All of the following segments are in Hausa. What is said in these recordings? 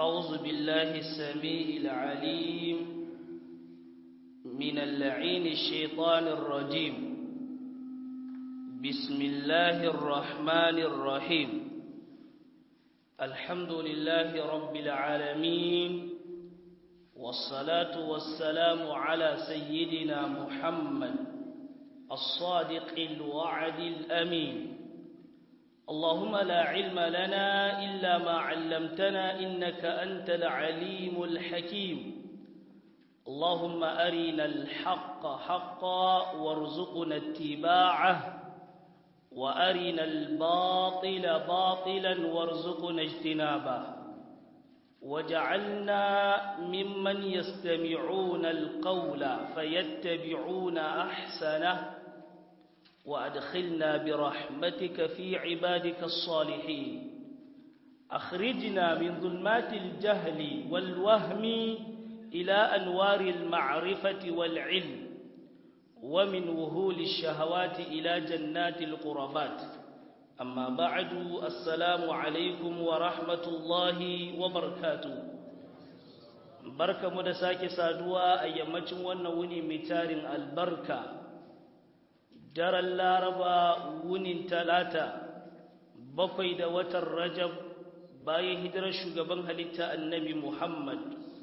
أعوذ بالله السميع العليم من اللعين الشيطان الرجيم بسم الله الرحمن الرحيم الحمد لله رب العالمين والصلاة والسلام على سيدنا محمد الصادق الوعد الأمين اللهم لا علم لنا إلا ما علمتنا إنك أنت العليم الحكيم اللهم أرنا الحق حقا وارزقنا اتباعه وأرنا الباطل باطلا وارزقنا اجتنابه وجعلنا ممن يستمعون القول فيتبعون أحسنه وأدخلنا برحمتك في عبادك الصالحين أخرجنا من ظلمات الجهل والوهم إلى أنوار المعرفة والعلم ومن وهول الشهوات إلى جنات القربات أما بعد السلام عليكم ورحمة الله وبركاته بركة مدساك سادوا أيامتم ونوني متار البركة daren laraba wunin talata bakwai da watan rajab bayan hijirar shugaban halitta annabi muhammad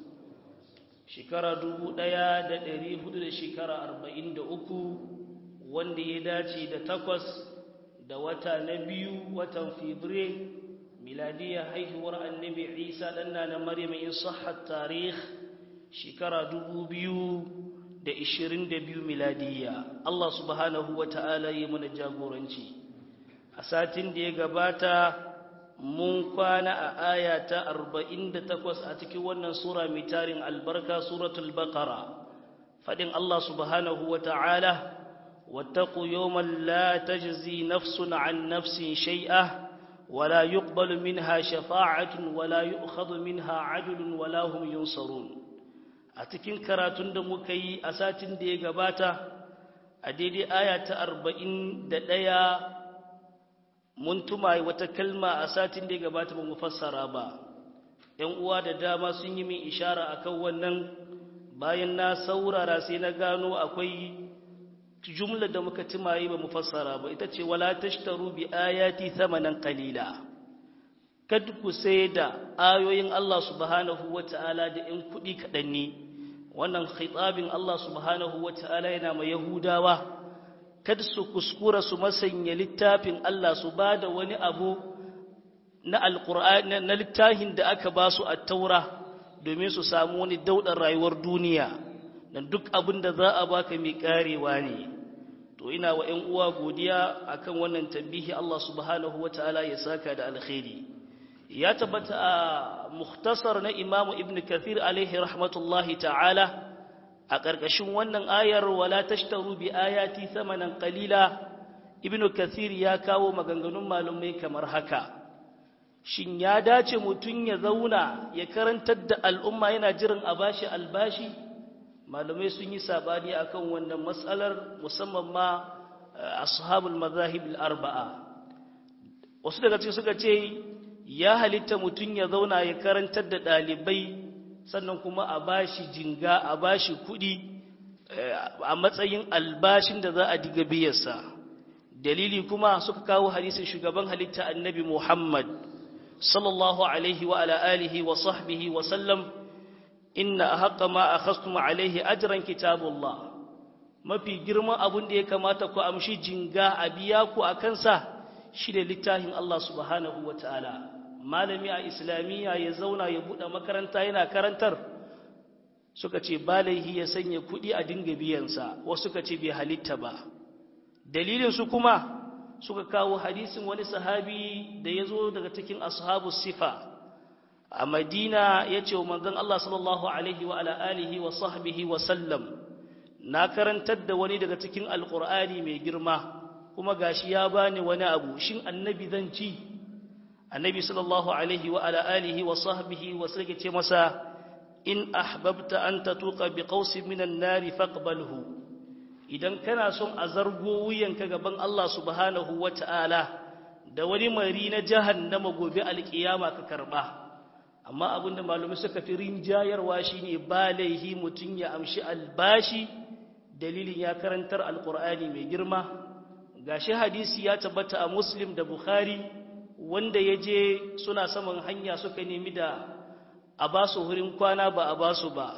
shekara dubu ɗaya da ɗari hudu da shekara arba'in da uku wanda ya dace da takwas da wata na biyu watan fibre miladiya haihuwar annabi isa ɗanna na maryam in sahar tarih shekara dubu biyu da ishirin da biyu miladiya Allah subhanahu wa ta'ala yi mana jagoranci a satin da ya gabata mun kwana a aya ta arba'in da takwas a cikin wannan sura mai tarin albarka suratul baqara faɗin Allah subhanahu wa ta'ala wattaku yawman la tajzi nafsun an nafsin shay'a ولا يقبل منها شفاعة ولا يؤخذ منها عدل ولا هم ينصرون a cikin karatun da muka yi a satin da ya gabata a daidai aya ta arba'in da ɗaya mun tuma wata kalma a satin da ya gabata ba mu fassara ba ‘yan uwa da dama sun yi min ishara a kan wannan bayan na saurara sai na gano akwai jumla da muka tumaye ba mu fassara ba ita ce wala tashtaru bi ayati thamanan qalila kad ku sai da ayoyin Allah subhanahu wata'ala da ‘yan kuɗi kaɗan ne wannan khitabin Allah subhanahu wata'ala yana mai Yahudawa kad su kuskura su masanya littafin Allah su ba da wani abu na alƙur'ani na littafin da aka ba su a taura domin su samu wani daudar rayuwar duniya dan duk abin da za a baka mai karewa ne to ina wa ‘yan uwa godiya akan wannan tambihi Allah subhanahu wata'ala ya saka da alkhairi ya tabbata a mukhtasar na imamu ibn kathir alaihi rahmatullahi ta'ala a ƙarƙashin wannan ayar wala tashtaru bi ayati thamanan qalila ibn kathir ya kawo maganganun malumai kamar haka shin ya dace mutum ya zauna ya karantar da al'umma yana jiran a bashi albashi malumai sun yi sabani akan wannan matsalar musamman ma ashabul mazahib al-arba'a wasu daga cikin suka ce ya halitta mutum ya zauna ya karantar da ɗalibai sannan kuma a bashi jinga a bashi kuɗi a matsayin albashin da za a diga biyarsa dalili kuma suka kawo hadisin shugaban halitta annabi muhammad sallallahu alaihi wa ala alihi wa sahbihi wa sallam inna haqqa ma akhastum alaihi ajran kitabullah mafi girman abun da ya kamata ku amshi jinga a biya ku a kansa shi da littafin Allah subhanahu wa ta'ala malami a islamiyya ya zauna ya buɗe makaranta yana karantar suka ce balaihi ya sanya kuɗi a dinga biyansa wasu suka ce bai halitta ba dalilinsu kuma suka kawo hadisin wani sahabi da ya zo daga cikin ashabu sifa a madina ya ce wa manzon Allah sallallahu alaihi wa alihi wa sahbihi wa sallam na karantar da wani daga cikin alƙur'ani mai girma kuma gashi ya bani wani abu shin annabi zan ci annabi sallallahu alaihi wa ala alihi wa sahbihi wa sake ce masa in ahbabta an tatuqa bi qausin minan nari faqbalhu idan kana son a zargo wuyanka gaban Allah subhanahu wata'ala da wani mari na jahannama gobe alkiyama ka karba amma abinda malumi suka fi rinjayarwa shine ba laihi mutum ya amshi albashi dalilin ya karantar alkur'ani mai girma gashi hadisi ya tabbata a muslim da bukhari wanda ya je suna saman hanya suka nemi da a ba su wurin kwana ba a ba su ba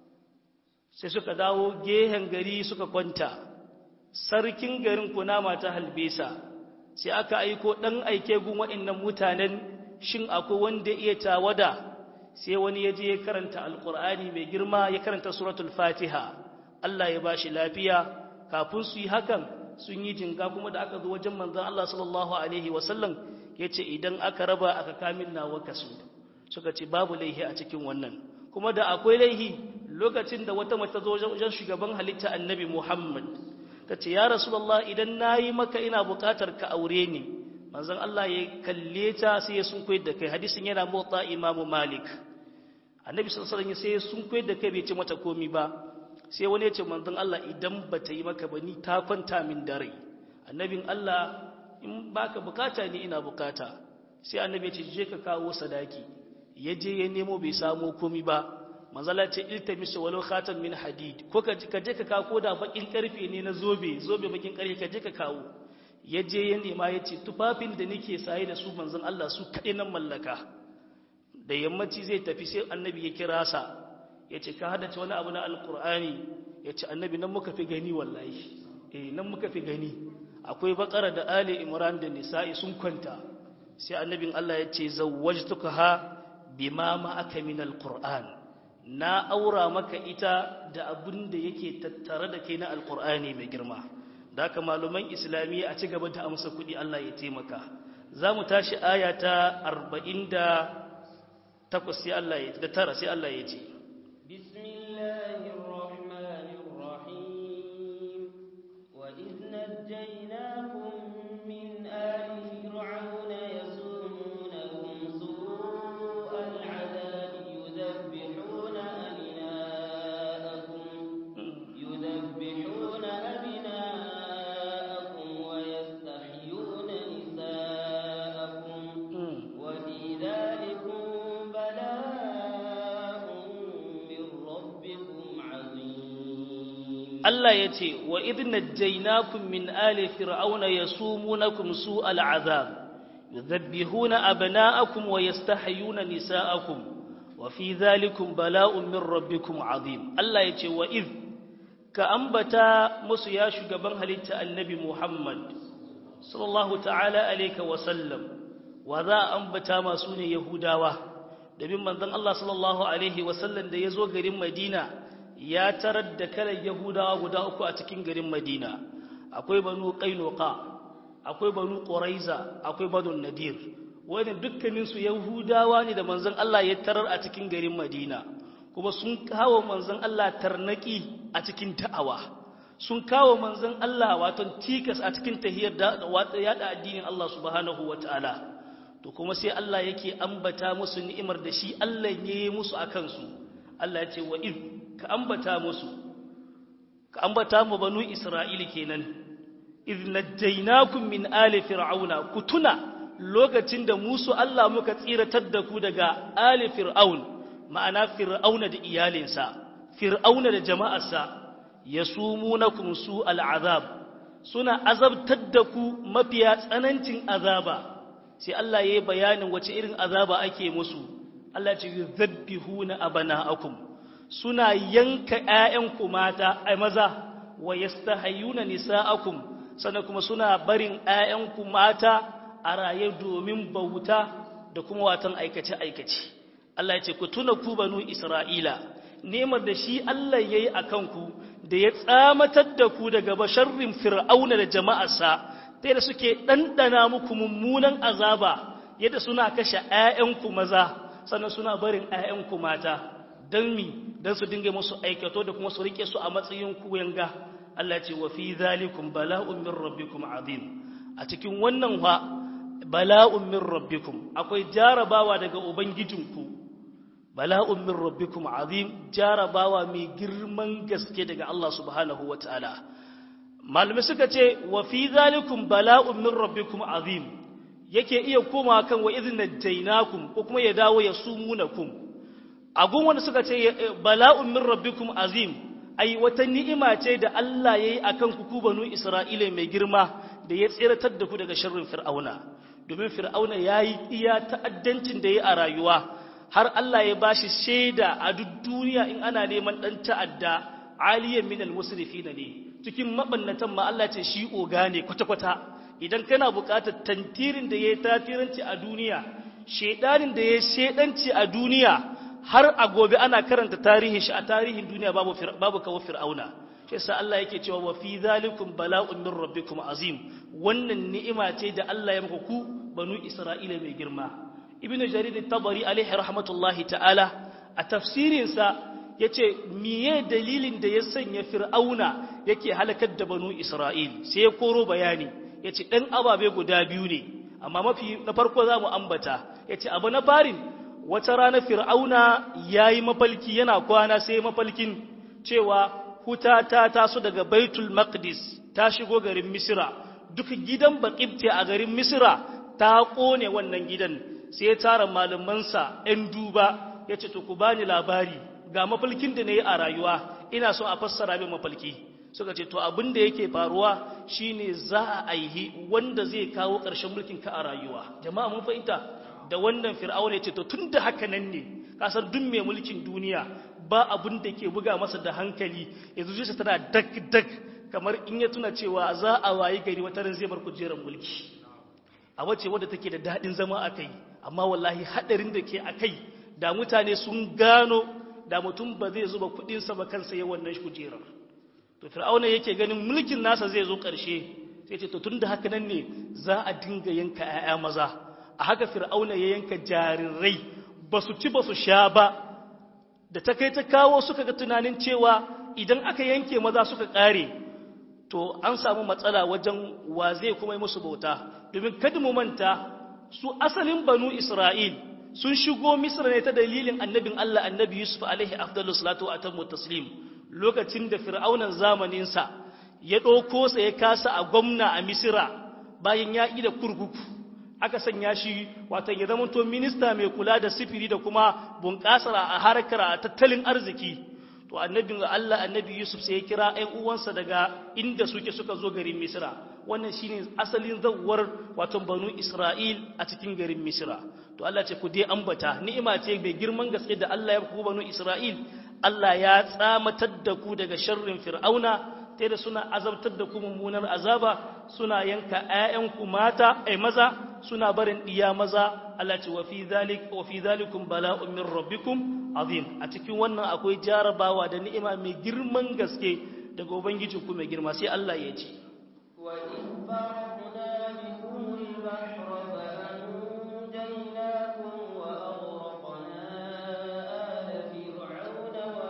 sai suka dawo gehen gari suka kwanta sarkin garin kunama ta halbesa sai aka aiko ɗan aike gun waɗannan mutanen shin akwai wanda iya tawada sai wani ya je ya karanta alkur'ani mai girma ya karanta suratul fatiha Allah ya ba shi lafiya kafin su yi hakan sun yi jinga kuma da aka zo wajen manzon Allah sallallahu alaihi wasallam ya ce idan aka raba aka kamin nawa kasu suka ce babu laihi a cikin wannan kuma da akwai laihi lokacin da wata mata zo wajen shugaban halitta annabi Muhammad ta ce ya rasulullah idan nayi maka ina bukatar ka aure ni manzon Allah ya kalle ta sai ya sun koyar da kai hadisin yana motsa imamu malik annabi sallallahu alaihi wasallam sai ya sun koyar da kai bai ce mata komi ba sai wani ya ce manzon Allah idan ba ta yi maka ba ni ta kwanta min dare annabin Allah in baka bukata ni ina bukata sai annabi ya ce je ka kawo sadaki ya je ya nemo bai samu komi ba manzala ce iltamisu walau khatan min hadid ko ka je ka kawo da bakin karfe ne na zobe zobe bakin karfe ka je ka kawo ya je ya nema ya ce tufafin da nake saye da su manzon Allah su kaɗai nan mallaka da yammaci zai tafi sai annabi ya kira sa ya ce ka hadace wani abu na alkur'ani ya ce annabi nan muka fi gani wallahi eh nan muka fi gani akwai bakara da ali imran da nisa'i sun kwanta sai annabin Allah ya ce zawwajtuka ha bima ma aka min alquran na aura maka ita da abin da yake tattare da kai na alqur'ani mai girma da haka maluman islamiyya a ci gaba da amsa kuɗi Allah ya taimaka za mu tashi aya ta arba'in da takwas sai Allah ya da tara sai Allah ya ce Allah ya ce wa idna jainakum min ali fir'auna yasumunakum su'al azab yudhabbihuna abna'akum wa yastahyuna nisa'akum wa fi dhalikum bala'un min rabbikum azim Allah ya ce wa id ka ambata musu ya shugaban halitta annabi Muhammad sallallahu ta'ala alayka wa sallam wa za ambata masu ne yahudawa dabin manzon Allah sallallahu alaihi wa sallam da yazo garin Madina ya tarar da kalar yahudawa guda uku a cikin garin madina akwai banu qainuqa akwai banu quraiza akwai banu nadir wani dukkaninsu yahudawa ne da manzon Allah ya tarar a cikin garin madina kuma sun kawo manzon Allah tarnaki a cikin ta'awa sun kawo manzon Allah wato tikas a cikin tahiyar da yada addinin Allah subhanahu wataala to kuma sai Allah yake ambata musu ni'imar da shi Allah ya yi musu akan su Allah ya ce wa iz ka ambata musu ka ambata mu banu isra'ili kenan iz najjaynakum min ali fir'auna ku tuna lokacin da musu Allah muka tsiratar da ku daga ali fir'aun ma'ana fir'auna da iyalinsa fir'auna da jama'arsa yasumunakum su al'azab suna azabtar da ku mafiya tsanancin azaba sai Allah yayi bayanin wace irin azaba ake musu Allah ya ce yuzabbihuna abana'akum suna yanka ‘ya'yanku mata a maza wa yastahayuna nisa'akum sannan kuma suna barin ‘ya'yanku mata a raye domin bauta da kuma watan aikace-aikace. Allah ya ce, Ku tuna ku banu Isra'ila, nemar da shi Allah ya yi a kanku da ya tsamatar da ku daga basharrin fir'auna da jama'arsa, ta yadda suke ɗanɗana muku mummunan azaba yadda suna kashe ‘ya'yanku maza, sannan suna barin ‘ya'yanku mata. don mi don su dinga musu aikato da kuma su rike su a matsayin kuyanga Allah ce wa fi zalikum bala'un min rabbikum azim a cikin wannan wa bala'un min rabbikum akwai jarabawa daga ubangijinku bala'un min rabbikum azim jarabawa mai girman gaske daga Allah subhanahu wataala malamai suka ce wa fi zalikum bala'un min rabbikum azim yake iya koma kan wa idh najaynakum ko kuma ya dawo ya sumunakum agun wanda suka ce bala'un min rabbikum azim ai wata ni'ima ce da Allah yayi akan ku ku banu Isra'ila mai girma da ya tsiratar da ku daga sharrin fir'auna domin fir'auna yayi iya ta'addancin da yayi a rayuwa har Allah ya bashi shaida a duk duniya in ana neman dan ta'adda aliyan min al-musrifin ne cikin mabannatan ma Allah ce shi oga ne kwata-kwata idan kana buƙatar tantirin da yayi tatiranci a duniya shedanin da yayi shedanci a duniya har a gobe ana karanta tarihin shi a tarihin duniya babu babu kawo fir'auna shi yasa Allah yake cewa wa fi zalikum bala'un min rabbikum azim wannan ni'ima ce da Allah ya muku ku banu Isra'ila mai girma ibnu jarir at-tabari alaihi rahmatullahi ta'ala a tafsirin sa yace miye dalilin da ya sanya fir'auna yake halakar da banu Isra'il sai ya koro bayani yace dan ababe guda biyu ne amma mafi na farko zamu ambata yace abu na farin wata rana fir'auna ya yi mafalki yana kwana sai mafalkin cewa huta ta taso daga baitul maqdis ta shigo garin misira duk gidan baƙibte a garin misira ta ƙone wannan gidan sai ya tara malamansa 'yan duba ya ce to ku bani labari ga mafalkin da na yi a rayuwa ina so a fassara min mafalki suka ce to abin da yake faruwa shine za a aihi wanda zai kawo ƙarshen mulkin ka a rayuwa jama'a mun fahimta da wannan fir'auna ya ce to tun da haka nan ne kasar duk mai mulkin duniya ba abun da ke buga masa da hankali yanzu zuciya tana dak dak kamar in ya tuna cewa za a wayi gari wata ran zai bar kujerar mulki a wace wadda take da daɗin zama a kai amma wallahi haɗarin da ke a kai da mutane sun gano da mutum ba zai zuba kuɗinsa ba kansa ya wannan kujerar to fir'auna yake ganin mulkin nasa zai zo ƙarshe sai ce to tun da haka nan ne za a dinga yanka 'ya'ya maza a haka fir'auna ya yanka jarirai ba su ci ba su sha ba da ta kai ta kawo suka ga tunanin cewa idan aka yanke maza suka ƙare to an samu matsala wajen wa zai kuma yi musu bauta domin kada mu manta su asalin banu isra'il sun shigo misra ne ta dalilin annabin allah annabi yusuf alaihi afdalu salatu wa atammu taslim lokacin da fir'aunan zamaninsa ya ɗauko sa ya kasa a gwamna a misira bayan ya da kurkuku aka sanya shi wato ya zama to minista mai kula da sifiri da kuma bunƙasar a harkar tattalin arziki to annabin Allah annabi Yusuf sai ya kira ɗan uwansa daga inda suke suka zo garin Misra wannan shine asalin zawwar wato banu Isra'il a cikin garin Misra to Allah ce ku dai ambata ni'ima ce mai girman gaske da Allah ya ku banu Isra'il Allah ya tsamatar da ku daga sharrin fir'auna ta da suna azabtar da ku mummunar azaba suna yanka ‘ya'yanku mata ai maza suna barin ɗiya maza Allah ce wa fi zalik wa fi zalikum bala'un min rabbikum azim a cikin wannan akwai jarabawa da ni'ima mai girman gaske daga ubangiji ku mai girma sai Allah ya ce wa in farqna bikum al-bahra fa anjaynakum wa aghraqna ala fir'auna wa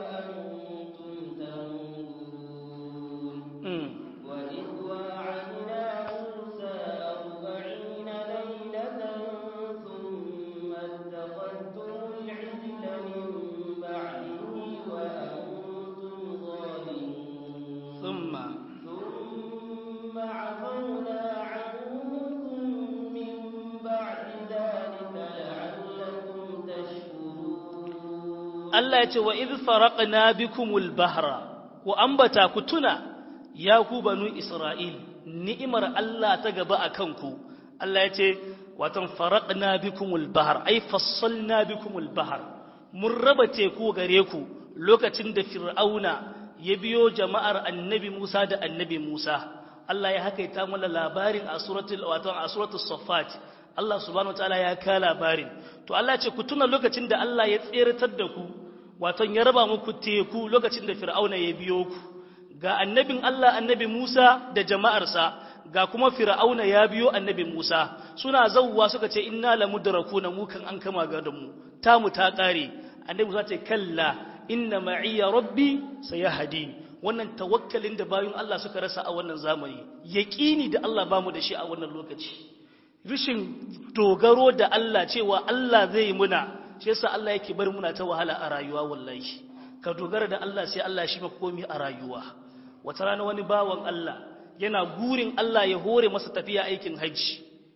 antum tanzurun وإذ واعدنا موسى أربعين ليلة ثم اتخذتم العجل من بعده وأنتم ظالمون ثم ثم عفونا عنكم من بعد ذلك لعلكم تشكرون Allah ya ce wa idh faraqna bikumul bahra ku ambata ku tuna ya ku banu Isra'il ni'imar Allah ta gaba a kanku Allah ya ce watan faraqna bikumul bahar ai fassalna bikumul bahar mun raba teku gare ku lokacin da fir'auna ya biyo jama'ar annabi Musa da annabi Musa Allah ya hakaita mana labarin a suratul watan a suratul saffat Allah subhanahu wataala ya ka labarin to Allah ya ce ku tuna lokacin da Allah ya tseratar da ku watan ya raba muku teku lokacin da fir'auna ya biyo ku ga annabin Allah annabi Musa da jama'arsa ga kuma fir'auna ya biyo annabi Musa suna zawwa suka ce inna lamudrakuna mu kan an kama ga da mu ta mu ta kare annabi Musa ce kalla inna ma'iya rabbi sayahdi wannan tawakkalin da bayun Allah suka rasa a wannan zamani yaqini da Allah bamu da shi a wannan lokaci rishin dogaro da Allah cewa Allah zai muna shi yasa Allah yake bar muna ta wahala a rayuwa wallahi ka dogara da Allah sai Allah shi maka komai a rayuwa wata rana wani bawan Allah yana gurin Allah ya hore masa tafiya aikin hajji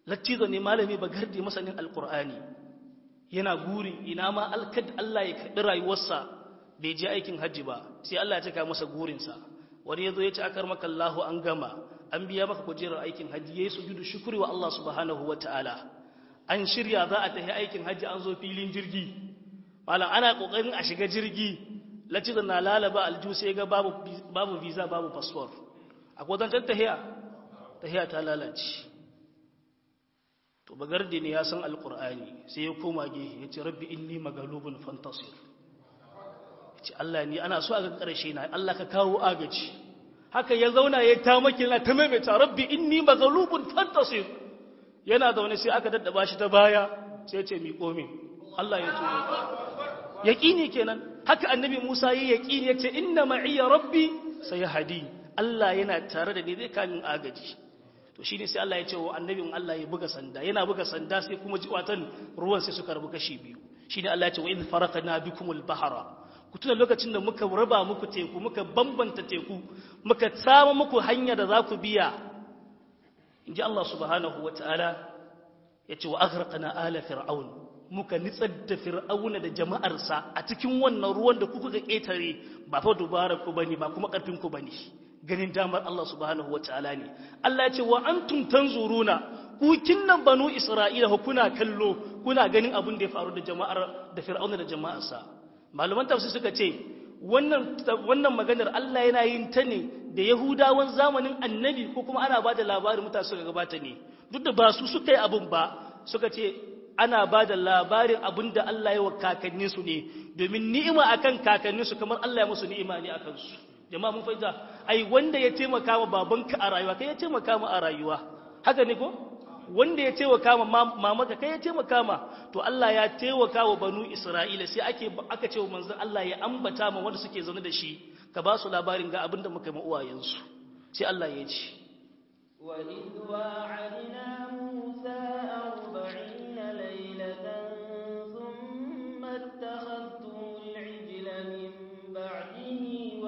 lattizo ne malami ba gardi masanin alkur'ani yana gurin ina ma alkad Allah ya karɓi rayuwarsa bai je aikin hajji ba sai Allah ya cika masa gurinsa wani ya zo ya ci akar maka Allahu an gama an biya maka kujerar aikin hajji yayi sujudu shukri wa Allah subhanahu wataala an shirya za a tafi aikin hajji an zo filin jirgi malam ana kokarin a shiga jirgi lattizo na lalaba alju sai ga babu babu visa babu passport akwai zancan tahiya tahiya ta lalace to bagardi ne ya san alkur'ani sai ya koma gehe ya ce rabbi inni magalubun fantasir ya ce Allah ni ana so a ga ƙarshe na Allah ka kawo agaji haka ya zauna ya ta makina ta maimaita rabbi inni magalubun fantasir yana zaune sai aka daddaba shi ta baya sai ya ce mi komi Allah ya tuno yaqini kenan haka annabi Musa yi yaqini ya ce inna ma'iya rabbi sayahdi Allah yana tare da ni zai kamin agaji to shi ne sai Allah ya ce wa annabin Allah ya buga sanda yana buga sanda sai kuma jiwatan ruwan sai suka rabu kashi biyu shi ne Allah ya ce wa idh faraqna bikumul bahara ku tuna lokacin da muka raba muku teku muka bambanta teku muka tsama muku hanya da za ku biya inji Allah subhanahu wataala ya ce wa aghraqna ala fir'aun muka nitsar da fir'auna da jama'arsa a cikin wannan ruwan da kuka ketare ba fa dubara ku bane ba kuma karfin ku bane ganin damar Allah subhanahu wa ta'ala ne Allah ya ce wa antum tanzuruna ku kinnan banu Isra'ila kuna kallo kuna ganin abin da ya faru da jama'ar da Fir'auna da jama'arsa malaman tafsir suka ce wannan wannan maganar Allah yana yin ta ne da Yahudawan zamanin Annabi ko kuma ana bada labarin mutane suka gabata ne duk da ba su suka yi abin ba suka ce ana ba da labarin abin da Allah ya wa kakanninsu ne domin ni'ima akan kakanninsu kamar Allah ya musu ni'ima ne akan su jama'a mun fahimta ai wanda ya taimaka ma babanka a rayuwa kai ya taimaka ma a rayuwa haka ne ko wanda ya taimaka ma mamaka kai ya taimaka ma to Allah ya taimaka wa banu Isra'ila sai ake aka ce wa manzon Allah ya ambata ma wanda suke zaune da shi ka ba su labarin ga abinda muka yi ma uwayensu sai Allah ya ce وإذ واعدنا موسى أربعين ليلة ثم اتخذتم العجل من بعده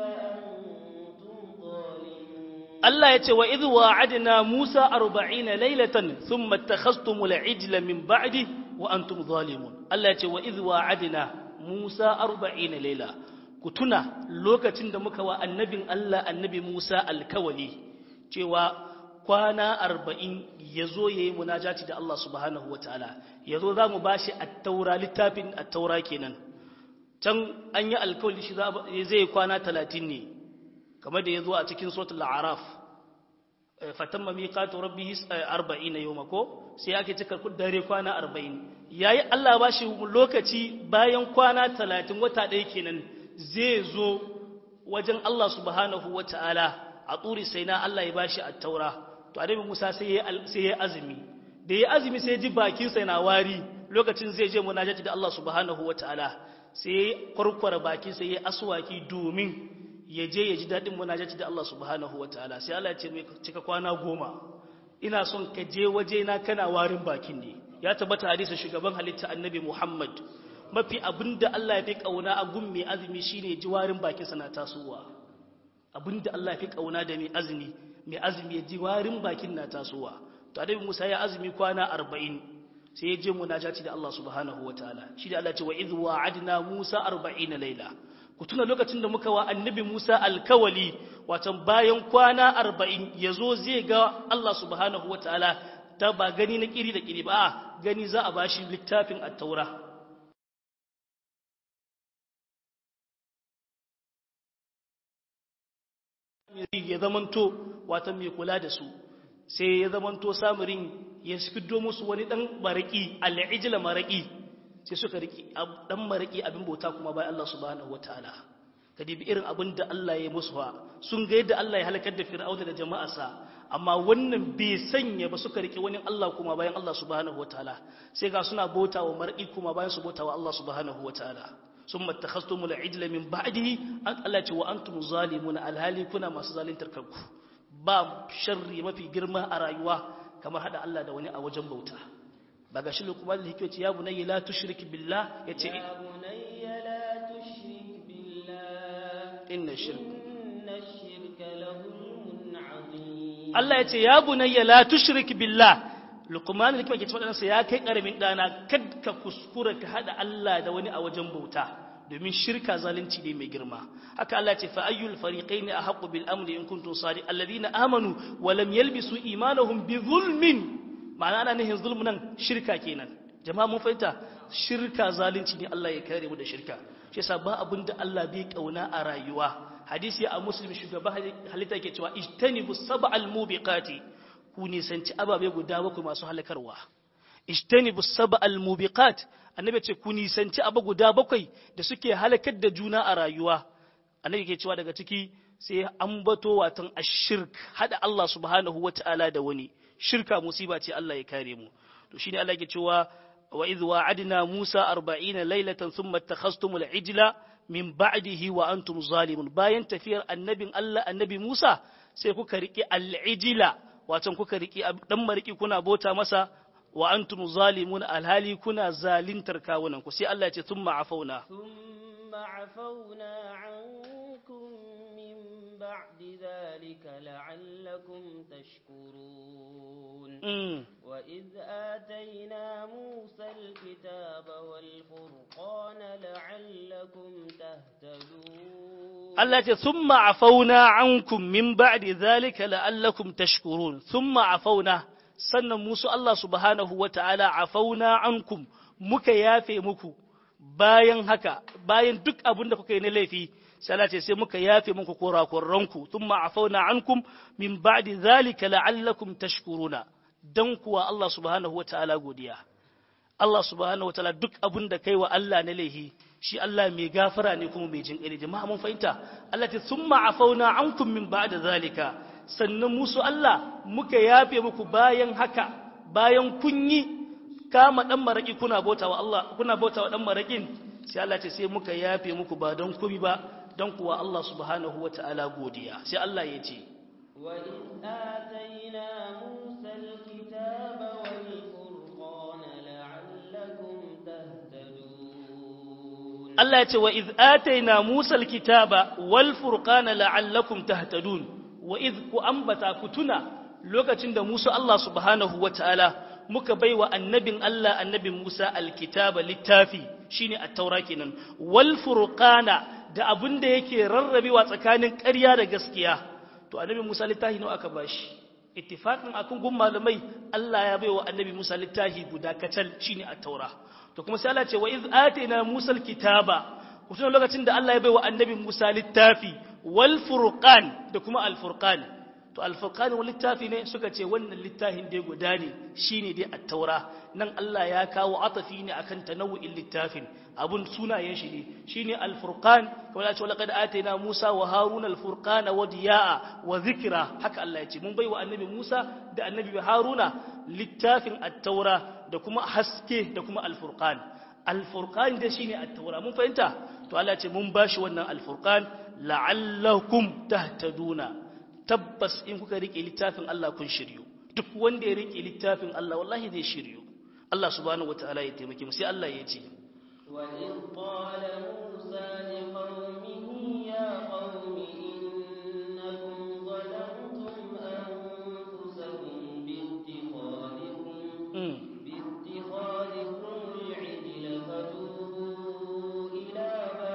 وأنتم ظالمون Allah ya ce wa idh wa'adna Musa 40 laylatan thumma ittakhadhtumul ijla min ba'di wa antum zalimun Allah ya ce wa idh wa'adna Musa 40 layla ku tuna lokacin da muka wa annabin Allah annabi Musa alkawali cewa kwana 40 yazo yayi munajati da Allah subhanahu wataala yazo zamu bashi at-taura littafin at-taura kenan can an yi alkawali shi zai kwana 30 ne kamar da ya zo a cikin suratul araf fatamma miqatu rabbihi 40 yawma ko sai ake cika dare kwana 40 yayi Allah ba shi lokaci bayan kwana 30 wata ɗaya kenan zai zo wajen Allah subhanahu wataala a turi sai na Allah ya bashi at-taura to annabi Musa sai ya sai ya azumi da ya azumi sai ji bakin sa na wari lokacin zai je munajati da Allah subhanahu wataala sai kwarkwara bakin sa ya aswaki domin ya je ya ji daɗin munajati da Allah subhanahu wa ta'ala sai Allah ya ce mai cika kwana goma ina son ka je waje na kana warin bakin ne ya tabbata hadisin shugaban halitta annabi Muhammad mafi abinda Allah ya fi kauna a gun mai azumi shine ji warin bakin sa na tasowa abinda Allah ya fi kauna da mai azumi mai azumi ya ji warin bakin na tasowa to annabi Musa ya azumi kwana 40 sai ya je munajati da Allah subhanahu wa ta'ala shi da Allah ya ce wa idh wa'adna Musa 40 laila ku tuna lokacin da muka wa annabi Musa alkawali watan bayan kwana arba'in ya zo zai ga Allah subhanahu wa ta'ala ta ba gani na kiri da kiri ba gani za a bashi littafin attaura ya zamanto watan mai kula da su sai ya zamanto samirin ya fiddo musu wani dan maraki al'ijila maraki sai suka riki dan maraki abin bauta kuma bai Allah subhanahu wataala kadibi irin abin da Allah ya musu ha sun ga yadda Allah ya halakar da Fir'auna da jama'arsa amma wannan bai sanya ba suka riki wani Allah kuma bayan Allah subhanahu wataala sai ga suna bauta wa mar'i kuma bayan su bauta wa Allah subhanahu wataala summa takhastumul ijla min ba'dihi an Allah ce wa antum zalimuna alhali kuna masu zalintar kanku ba sharri mafi girma a rayuwa kamar hada Allah da wani a wajen bauta ba ga shi lukman da hikwaci ya bunayya la tushrik billah ya ce يا بني لا تشرك بالله inna shirk إن الشرك لظلم عظيم Allah ya ce ya bunayya la tushrik billah luqman da kike cewa ɗansa ya kai karamin ɗana kad ka kuskura ka hada Allah da wani a wajen bauta domin shirka zalunci ne mai girma haka Allah ce fa ayyul fariqaini ahqqu bil amri in kuntum sadi alladhina amanu wa lam yalbisu imanahum bi zulmin ma'ana ana nihin zulmun nan shirka kenan jama'a mun fahimta shirka zalunci ne Allah ya kare mu da shirka shi yasa ba abin da Allah bai kauna a rayuwa hadisi a muslim shugaba halitta yake cewa ijtanibu sab'al mubiqati ku nisanci ababe guda bakwai masu halakarwa ijtanibu sab'al mubiqat annabi ce ku nisanci abu guda bakwai da suke halakar da juna a rayuwa annabi ke cewa daga ciki sai an bato watan ashirk hada Allah subhanahu wataala da wani shirka musiba ce Allah ya kare mu to shine Allah ke cewa wa idh wa'adna Musa 40 laylatan thumma takhastumul ijla min ba'dihi wa antum zalimun bayan tafiyar annabin Allah annabi Musa sai kuka riki al-ijla wato kuka riki dan mariki kuna bota masa wa antum zalimun alhali kuna zalintar kawunan ku sai Allah ya ce thumma afauna thumma afauna ankum min ba'di dhalika la'allakum tashkurun wa idh atayna Musa al-kitaba wal furqana la'allakum tahtadun Allah ya ce thumma afauna ankum min ba'di dhalika la'allakum tashkurun thumma afauna sannan musu Allah subhanahu wa ta'ala a fauna ankum muka yafe muku bayan haka, bayan duk abin da kuka yi na laifi, sai ce sai muka yafe muku korakorranku, tun a fauna ankum min ba'di zalika la'allakum tashkuruna, don kuwa Allah subhanahu wa ta'ala godiya. Allah subhanahu wa ta'ala duk abin da kai wa Allah na laifi, shi Allah mai gafara ne kuma mai jin ƙari, jama'a mun fahimta, Allah ce sun ma'afauna ankum min ba'da zalika, sannan musu Allah muka yafe muku bayan haka bayan kun yi kama dan maraki kuna bauta wa Allah kuna bauta wa dan marakin sai Allah ce sai muka yafe muku ba don kubi ba don kuwa Allah subhanahu wataala godiya sai Allah ya ce wa in atayna musa alkitaba wal furqana la'allakum tahtadun Allah ya ce wa iz atayna musa alkitaba wal furqana la'allakum tahtadun wa iz ku ambata ku tuna lokacin da Musa Allah subhanahu wa ta'ala muka bai wa annabin Allah annabin Musa alkitaba littafi shine at-taura kenan wal furqana da abin da yake rarrabewa tsakanin ƙarya da gaskiya to annabi Musa littafi nawa aka bashi ittifaqin akun gun malamai Allah ya bai wa annabi Musa littafi guda kacal shine at-taura to kuma sai Allah ce wa iz atina Musa alkitaba ku tuna lokacin da Allah ya bai wa annabi Musa littafi wal furqan da kuma al furqan to al furqan wal littafi ne suka ce wannan littafin dai guda ne shine dai at-taura nan Allah ya kawo atafi ne akan tanawu'in littafin abun sunayen shi ne shine al furqan kamar ya ce laqad atayna Musa wa Haruna al furqana wa diyaa wa dhikra haka Allah ya ce mun bai wa annabi Musa da annabi Haruna littafin at-taura da kuma haske da kuma al furqan al furqan da shine at-taura mun fahimta to Allah ya ce mun bashi wannan al furqan la'allakum tahtaduna tabbas in kuka rike littafin Allah kun shiryu duk wanda ya rike littafin Allah wallahi zai shiryu Allah subhanahu wataala ya taimake mu sai Allah ya ce wa in qala musa li qaumihi ya qaumi innakum zalamtum anfusakum bi ittikhadikum bi ittikhadikum al-'ijla fatubu ila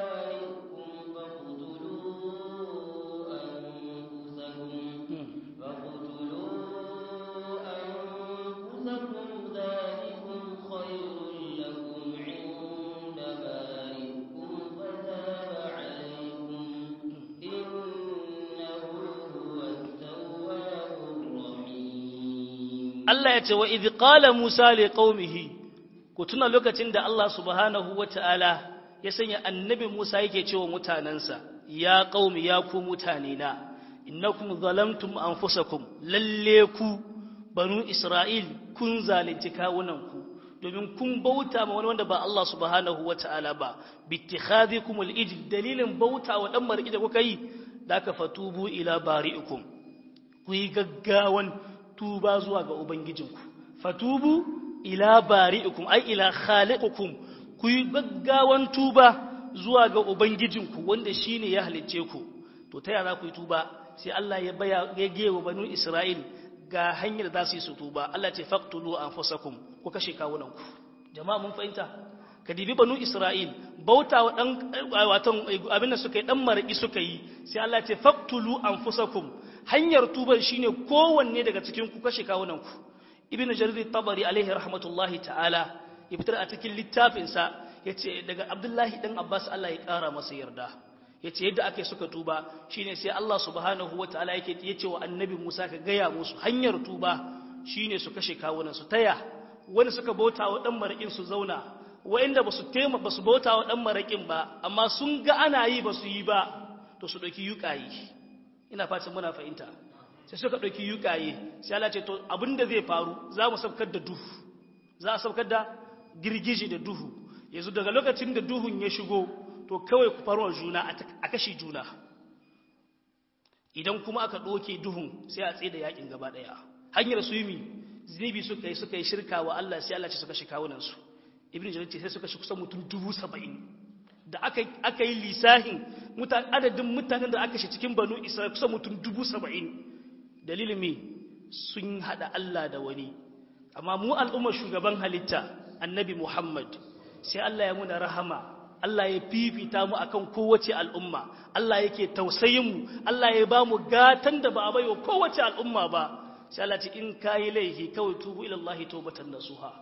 Allah ya ce wa idh qala Musa li qaumihi ku tuna lokacin da Allah subhanahu wata'ala ya sanya annabi Musa yake cewa mutanansa ya qaumi ya ku mutane na innakum zalamtum anfusakum lalle ku banu Isra'il kun zalunci kawunan ku domin kun bauta ma wani wanda ba Allah subhanahu wata'ala ba bittikhadhikum al-ijl dalilin bauta wa dan mariki da kuka yi da ka fatubu ila bari'ikum ku yi gaggawan tuba zuwa ga Ubangijinku, fatubu ila bari'ikum, ai ila khaliqukum ku yi gaggawan tuba zuwa ga Ubangijinku wanda shi ne ya halicce ku, to ta yara ku yi tuba sai Allah ya baya ya gewa banu Isra'il ga hanyar da za su yi su tuba Allah ce faqtulu anfusakum ku kashe kawunanku jama'a mun fahimta ka dibi banu Isra'il bauta wa dan watan abin da suka yi dan maraki suka yi sai Allah ce faqtulu anfusakum hanyar tuban shine kowanne daga cikin ku kashe kawunanku ibnu jarir tabari alaihi rahmatullahi ta'ala ya fitar a cikin littafinsa yace daga abdullahi dan abbas Allah ya kara masa yarda yace yadda aka suka tuba shine sai Allah subhanahu wataala yake yace wa annabi Musa ka gaya musu hanyar tuba shine su kashe kawunan su taya wani suka bauta wa dan marakin su zauna wa'inda basu tema basu bauta wa dan marakin ba amma sun ga ana yi basu yi ba to su dauki yukayi ina fatan muna fahimta sai suka dauki yukaye sai Allah ce to abinda zai faru za mu saukar da duhu za a saukar da girgije da duhu yanzu daga lokacin da duhun ya shigo to kawai ku farwa juna a kashe juna idan kuma aka ɗoke duhun sai a tsaye da yakin gaba ɗaya hanyar su yi zibi suka yi suka yi shirka wa Allah sai Allah ce suka shi kawunansu ibn jarir ce sai suka shi kusan mutum dubu saba'in da aka yi lisahin adadin mutanen da aka shi cikin banu isra'il kusan mutum dubu saba'in dalilin me sun haɗa Allah da wani amma mu al'ummar shugaban halitta annabi muhammad sai Allah ya muna rahama Allah ya fifita mu akan kowace al'umma Allah yake tausayin mu Allah ya ba mu gatan da ba a baiwa kowace al'umma ba sai Allah ce in kayi laifi kawai tubu ila Allah tawbatan nasuha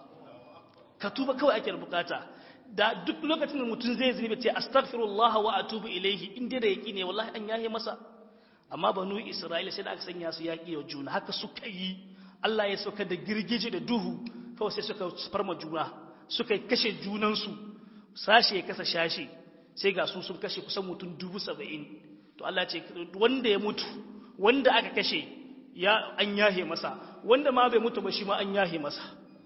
ka tuba kawai ake bukata da duk lokacin da mutum zai zunubi ce astaghfirullah wa atubu ilayhi in dai da yaki ne wallahi an yahe masa amma banu Isra'ila sai da aka sanya su yaki wa juna haka suka yi Allah ya sauka da girgije da duhu kawai sai suka farma juna suka kashe junansu sashe ya kasa shashe sai ga su sun kashe kusan mutum dubu saba'in to Allah ce wanda ya mutu wanda aka kashe ya an yahe masa wanda ma bai mutu ba shi ma an yahe masa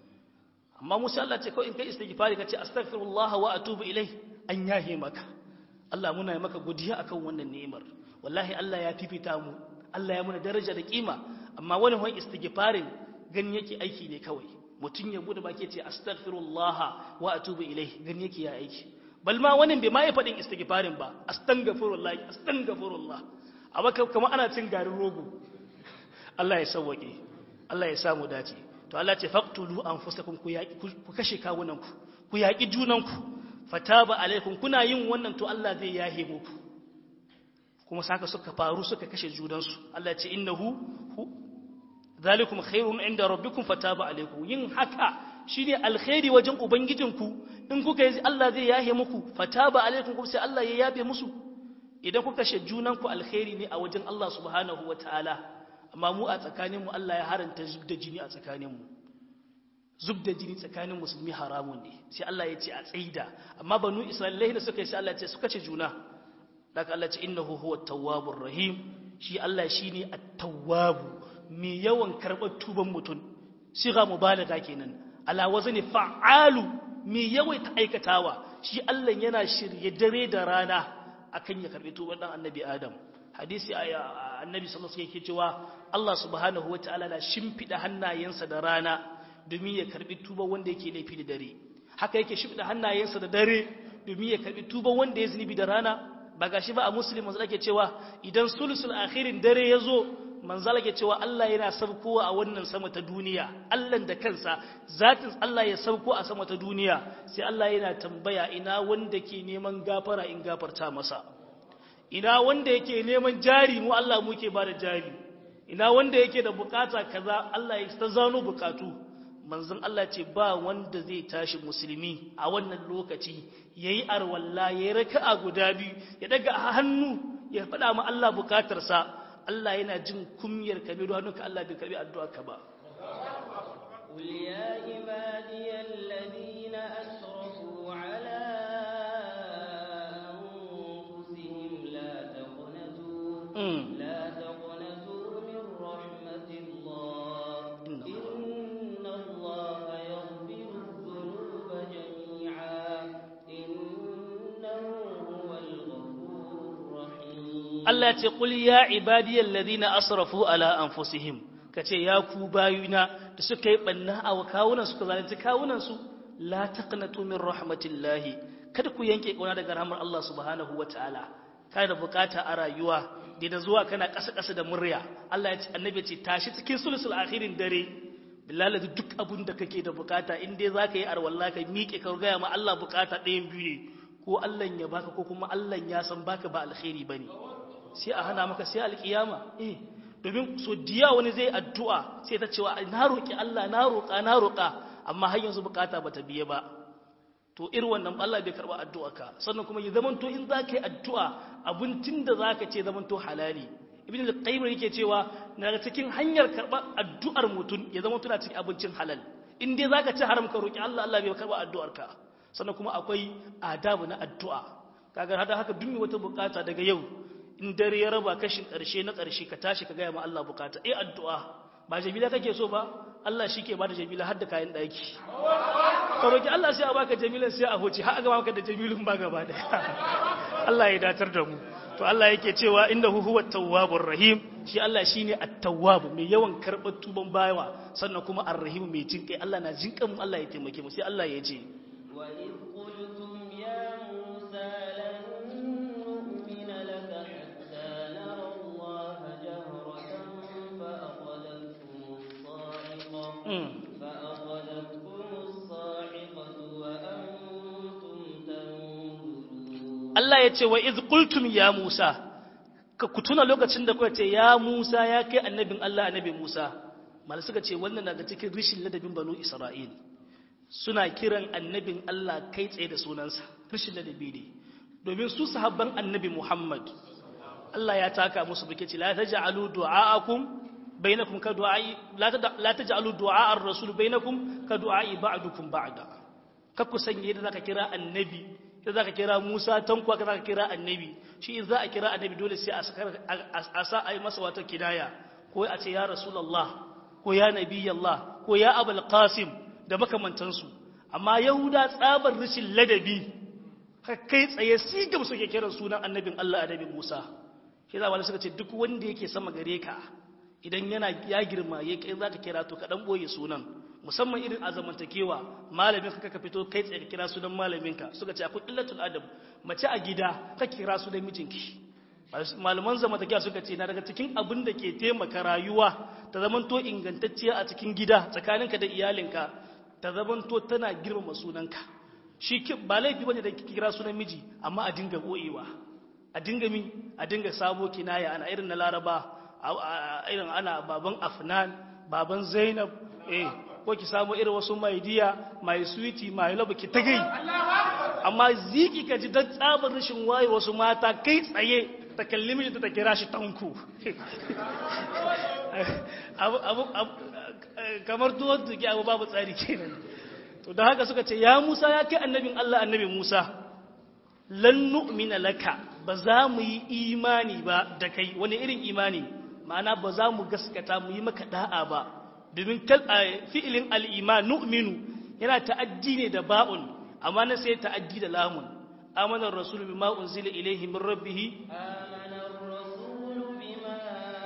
amma musa Allah ce kawai in kai istighfari ka ce astaghfirullah wa atubu ilai an yahe maka Allah muna yi maka godiya akan wannan ni'imar wallahi Allah ya fifita mu Allah ya muna daraja da kima amma wani wani istighfarin gani yake aiki ne kawai mutum ya bude baki ce astaghfirullah wa atubu ilai gani yake ya aiki bal ma wani bai ma yi fadin istighfarin ba astaghfirullah astaghfirullah amma kamar ana cin garin rogo Allah ya sauwake Allah ya samu dace to Allah ce faqtulu anfusakum ku yaki ku kashe kawunanku ku yaki junanku fataba alaikum kuna yin wannan to Allah zai yahe muku kuma saka suka faru suka kashe junansu Allah ce innahu zalikum khairun inda rabbikum fataba alaikum yin haka shine alkhairi wajen ubangijinku in kuka yi Allah zai yahe muku fataba alaikum kuma sai Allah ya yabe musu idan kuka kashe junanku alkhairi ne a wajen Allah subhanahu wataala amma mu a tsakaninmu Allah ya haranta zub da jini a tsakaninmu zub da jini tsakanin musulmi haramun ne sai Allah ya ce a tsaida amma banu isra'ilai da suka yi sai Allah ya ce suka ce juna daga Allah ce innahu huwa tawwabur rahim shi Allah shine at-tawwabu mai yawan karɓar tuban mutum siga mubalaga kenan ala wazni fa'alu mai yawaita aikatawa shi Allah yana shirye dare da rana akan ya karbi tuban dan annabi Adam hadisi annabi sallallahu alaihi yake cewa Allah subhanahu wataala na shimfida hannayensa da rana domin ya karbi tuban wanda yake laifi da dare haka yake shimfida hannayensa da dare domin ya karbi tuban wanda ya zunubi da rana ba gashi ba a muslim manzo yake cewa idan sulusul akhirin dare yazo manzo yake cewa Allah yana sabkowa a wannan sama ta duniya Allah da kansa zatin Allah ya sabko a sama ta duniya sai Allah yana tambaya ina wanda ke neman gafara in gafarta masa ina wanda yake neman jari mu Allah muke ba da jari ina wanda yake da bukata kaza Allah ya ta zano bukatu manzon Allah ce ba wanda zai tashi musulmi a wannan lokaci yayi arwalla yayi raka'a guda biyu ya daga hannu ya faɗa ma Allah bukatarsa Allah yana jin kumyar ka bai hannunka Allah bai karbi addu'a ka ba قل يا عبادي الذين أسرفوا على أنفسهم لا تقنطوا لا تقنطوا من رحمة الله إن الله يغفر الذنوب جميعا إنه هو الغفور الرحيم Allah ce qul ya ibadiyal ladina asrafu ala anfusihim kace ya ku bayuna da suka yi banna a kawunan suka zalunci kawunan su la taqnatu min rahmatillahi kada ku yanke kauna daga rahmar Allah subhanahu wataala kai da bukata a rayuwa da zuwa kana ƙasa ƙasa da murya Allah ya ce annabi ya ce tashi cikin sulusul akhirin dare bilal duk abun da kake da bukata in dai zaka yi arwalla ka miƙe ka gaya ma Allah bukata ɗayan biyu ne ko Allah ya baka ko kuma Allah ya san baka ba alkhairi bane sai a hana maka sai alkiyama eh domin so diya wani zai addu'a sai ta cewa na roki Allah na roƙa na roƙa amma har yanzu bukata bata biye ba to irin wannan Allah bai karba addu'arka sannan kuma ya zamanto in zaka yi addu'a abincin da zaka ce zamanto halali ibn al-qayyim yake cewa daga cikin hanyar karba addu'ar mutum ya zama tuna cikin abincin halal in dai zaka ci haram ka roki Allah Allah bai karba addu'arka sannan kuma akwai adabu na addu'a kaga hada haka duk wata bukata daga yau in dare ya raba kashin karshe na karshe ka tashi ka ga ma Allah bukata eh addu'a ba jamila kake so ba Allah shike bada jamila har da kayan daki ka roki Allah sai a baka jamilan sai a hoce har ga maka da jamilun ba gaba da Allah ya datar da mu to Allah yake cewa innahu huwa tawwabur rahim shi Allah shine at-tawwab mai yawan karbar tuban bayawa sannan kuma ar-rahim mai jinkai Allah na jinkan mu Allah ya taimake mu sai Allah ya ce wa id qultum ya musa lan nu'mina laka hatta nara Allah jahratan fa akhadhatkum as-sa'iqa fa akhadhatkum as-sa'iqatu wa antum tanzurun Allah ya ce wa iz qultum ya Musa ka kutuna lokacin da kuka ce ya Musa ya kai annabin Allah annabi Musa malai suka ce wannan daga cikin rishin ladabin banu Isra'il suna kiran annabin Allah kai tsaye da sunansa rishin ladabi ne domin su sahabban annabi Muhammad Allah ya taka musu bike la taj'alu du'aakum bainakum ka du'ai la taj'alu du'a ar-rasul bainakum ka du'ai ba'dukum ba'da kakku sanye da zaka kira annabi da za ka kira Musa tankwa ka za ka kira annabi shi za a kira annabi dole sai a sa a yi masa wata kidaya ko a ce ya rasulallah ko ya nabi Allah ko ya abul qasim da makamantansu amma yahuda tsabar rashin ladabi kai tsaye sigam suke kiran sunan annabin Allah annabi Musa shi za wani suka ce duk wanda yake sama gare ka idan yana ya girma ya kai za ka kira to ka dan boye sunan musamman irin a zamantakewa malamin ka ka fito kai tsaye ka kira sunan malaminka suka ce akwai illatul adab mace a gida ka kira su da mijinki malaman zamantakewa suka ce na daga cikin abin da ke taimaka rayuwa ta zamanto ingantacciya a cikin gida tsakaninka da iyalinka ta zamanto tana girmama sunanka shi ba laifi bane da kira sunan miji amma a dinga boyewa a dinga mi a dinga sabo kinaya ana irin na laraba irin ana baban afnan baban zainab eh ko ki samu irin wasu mai diya mai sweetie mai love ki tagai amma ziki ka ji dan tsabar rashin waye wasu mata kai tsaye ta kalli miji ta kira shi tanku abu abu kamar tuwon tuki abu babu tsari kenan to da haka suka ce ya Musa ya kai annabin Allah annabi Musa lan nu'mina laka ba za mu yi imani ba da kai wani irin imani ma'ana ba za mu gaskata mu yi maka da'a ba domin fi'ilin al'iman nu'minu yana ta'addi ne da ba'un amma na sai ta'addi da lamun amanar rasulu bima unzila ilaihi min rabbih amanar rasulu bima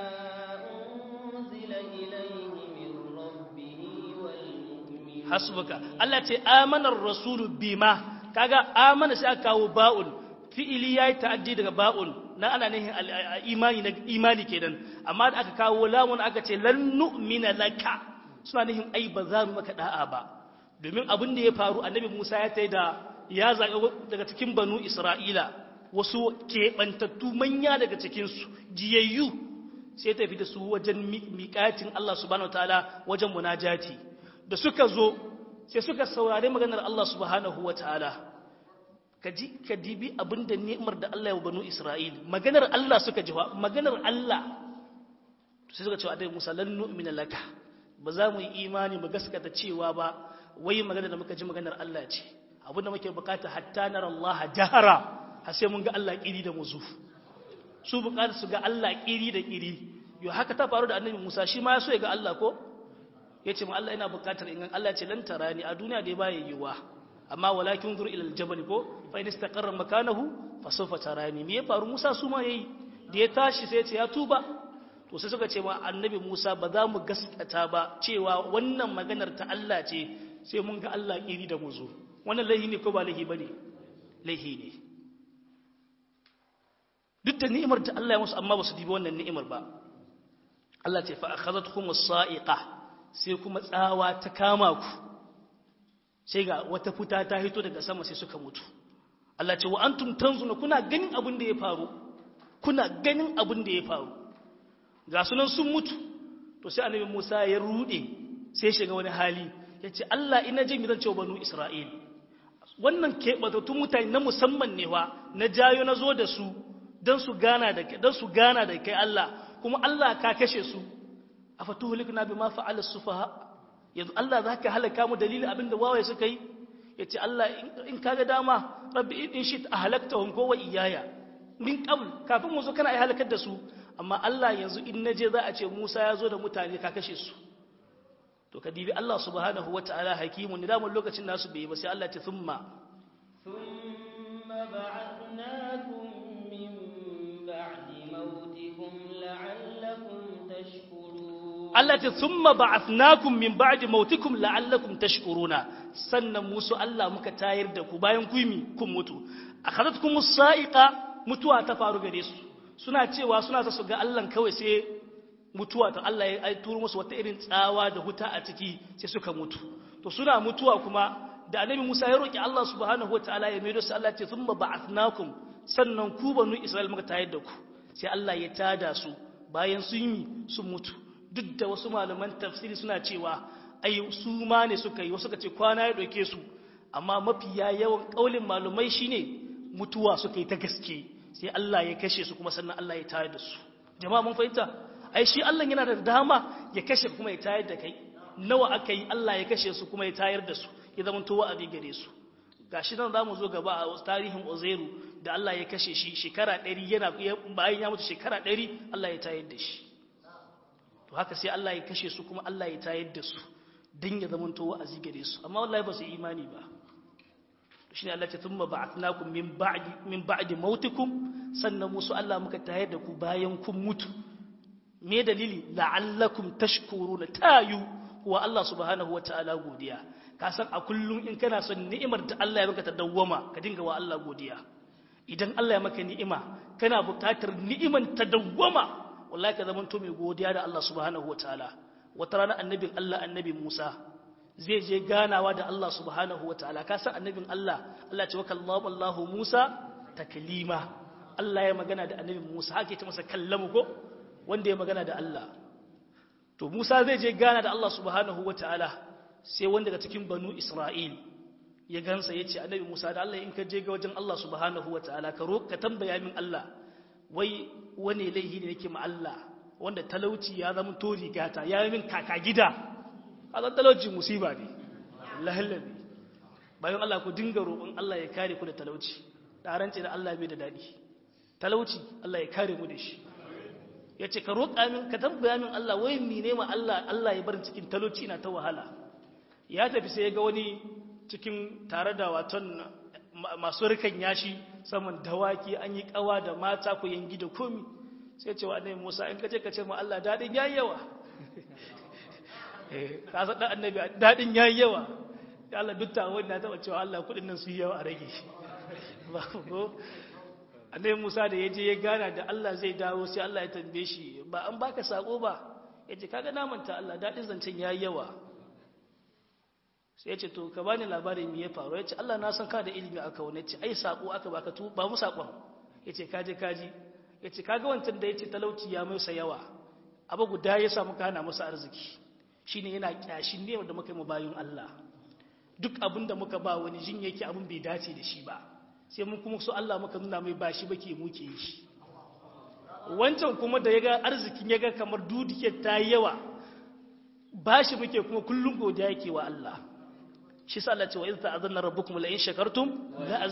unzila ilaihi min rabbih wal mu'minun hasbuka Allah ce amanar rasulu bima kaga amana sai aka kawo ba'un fi'ili yayi ta'addi daga ba'un na ana nihin imani na imani kenan amma da aka kawo lamun aka ce lan nu'mina laka suna nihin ai ba za mu maka da'a ba domin abin da ya faru annabi Musa ya tai da ya zaga daga cikin banu Isra'ila wasu keɓantattu manya daga cikin su jiyayyu sai tafi da su wajen miƙatin Allah subhanahu wataala wajen munajati da suka zo sai suka saurari maganar Allah subhanahu wataala ka ji ka dibi abinda ni'imar da Allah ya banu Isra'il maganar Allah suka ji maganar Allah sai suka cewa dai Musa lan nu'mina laka ba za mu yi imani mu gaskata cewa ba wai maganar da muka ji maganar Allah ce abinda muke bukata hatta nar Allah jahara har sai mun ga Allah kiri da muzu su bukata su ga Allah kiri da kiri yo haka ta faru da annabi Musa shi ma ya so ya ga Allah ko yace ma Allah ina bukatar in Allah ce lan tarani a duniya dai baya yiwa amma walakin zur ila aljabal ko fa in istaqarra makanahu fa sawfa tarani me ya faru Musa su ma yayi da ya tashi sai ya ce ya tuba to sai suka ce ma annabi Musa ba za mu gaskata ba cewa wannan maganar ta Allah ce sai mun ga Allah iri da muzu wannan laihi ne ko ba laihi bane laihi ne duk da ni'imar da Allah ya musu amma ba su dibi wannan ni'imar ba Allah ce fa akhadhatkum as-sa'iqa sai kuma tsawa ta kama ku sai ga wata futa ta hito daga sama sai suka mutu Allah ce wa antum tanzuna kuna ganin abin da ya faru kuna ganin abin da ya faru ga sunan sun mutu to sai annabi Musa ya rude sai shiga wani hali yace Allah ina jin gidan cewa banu Isra'il wannan keɓatattun mutane na musamman ne wa na jayo na zo da su don su gana da kai don su gana da kai Allah kuma Allah ka kashe su afatuhlikna bima fa'ala sufaha yanzu Allah zaka halaka mu dalilin abinda wawaye suka yi yace Allah in kaga dama rabbi in shit ahlaktahum ko wa iyaya min qabl kafin mu zo kana ai halakar da su amma Allah yanzu in naje za a ce Musa ya zo da mutane ka kashe su to ka dibi Allah subhanahu wataala hakimun da mun lokacin nasu bai ba sai Allah ta thumma thumma ba'athnakum min ba'di mautikum la'allakum tashkurun Allah ta thumma ba'athnakum min ba'di mautikum la'allakum tashkuruna sannan musu Allah muka tayar da ku bayan ku mi kun mutu akhadatkum as-sa'iqa mutuwa ta faru gare su suna cewa suna ta su ga Allah kawai sai mutuwa ta Allah ya turo musu wata irin tsawa da huta a ciki sai suka mutu to suna mutuwa kuma da annabi Musa ya roki Allah subhanahu wataala ya maido su Allah ce thumma ba'athnakum sannan ku banu Isra'il muka tayar da ku sai Allah ya tada su bayan sun yi sun mutu duk da wasu malaman tafsiri suna cewa ai su ma ne suka yi wasu ka ce kwana ya doke su amma mafiya yawan kaulin malumai shine mutuwa suka yi ta gaske sai Allah ya kashe su kuma sannan Allah ya tayar da su jama'a mun fahimta ai shi Allah yana da dama ya kashe kuma ya tayar da kai nawa aka yi Allah ya kashe su kuma ya tayar da su ya zama towa abi gare su gashi nan zamu zo gaba a tarihin Uzairu da Allah ya kashe shi shekara 100 yana bayan ya mutu shekara 100 Allah ya tayar da shi to haka sai Allah ya kashe su kuma Allah ya tayar da su dan ya zama towa azi gare su amma wallahi ba su imani ba shine Allah ya thumma ba'athnakum min ba'di min ba'di mautikum sannan musu Allah muka tayar da ku bayan kun mutu me dalili la'allakum tashkuruna tayu wa Allah subhanahu wataala godiya ka san a kullum in kana son ni'imar da Allah ya maka ta dawwama ka dinga wa Allah godiya idan Allah ya maka ni'ima kana buƙatar ni'iman ta dawwama wallahi ka zama to mai godiya da Allah subhanahu wataala wata rana annabin Allah annabi Musa zai je ganawa da Allah subhanahu wataala ka san annabin Allah Allah ya ce wa kallahu Allahu Musa taklima Allah ya magana da annabi Musa hake ta masa kallamu ko wanda ya magana da Allah to Musa zai je gana da Allah subhanahu wataala sai wanda daga cikin banu Isra'il ya gansa ya ce annabi Musa da Allah in ka je ga wajen Allah subhanahu wataala ka ka tambaya min Allah wai wane laihi ne yake ma Allah wanda talauci ya zama to rigata ya yi min kaka gida kaga talauci musiba ne lahallabi bayan Allah ku dinga roƙon Allah ya kare ku da talauci da rance da Allah bai da dadi talauci Allah ya kare mu da shi ya ce ka roƙa min ka tambaya min Allah wai mine ma Allah Allah ya bar cikin talauci ina ta wahala ya tafi sai ya ga wani cikin tare da waton masu rikan yashi saman dawaki an yi kawa da mata ku yangi da komi sai ce wa annabi Musa in kace kace ma Allah dadin yayi yawa eh ka san dan annabi dadin yayi yawa ya Allah duk ta wanda ta cewa Allah kudin nan su yi yawa a rage ba ko annabi Musa da yaje ya gana da Allah zai dawo sai Allah ya tambaye shi ba an baka sako ba yace kaga na manta Allah dadin zancen yayi yawa sai yace to ka bani labarin me ya faru yace Allah na san ka da ilimi aka wani yace ai sako aka baka tu ba mu sakon yace kaje kaji yace kaga wancan da yace talauci ya mai yawa abu guda ya samu kana masa arziki shine yana kyashin ne da muka yi mu bayin Allah duk abin da muka ba wani jin yake abin bai dace da shi ba sai mun kuma so Allah muka nuna mai bashi bake muke yi shi wancan kuma da yaga arzikin yaga kamar dudike ta yi yawa bashi muke kuma kullum godiya yake wa Allah shi sa Allah ce wa idza ta'azzana rabbukum la in shakartum la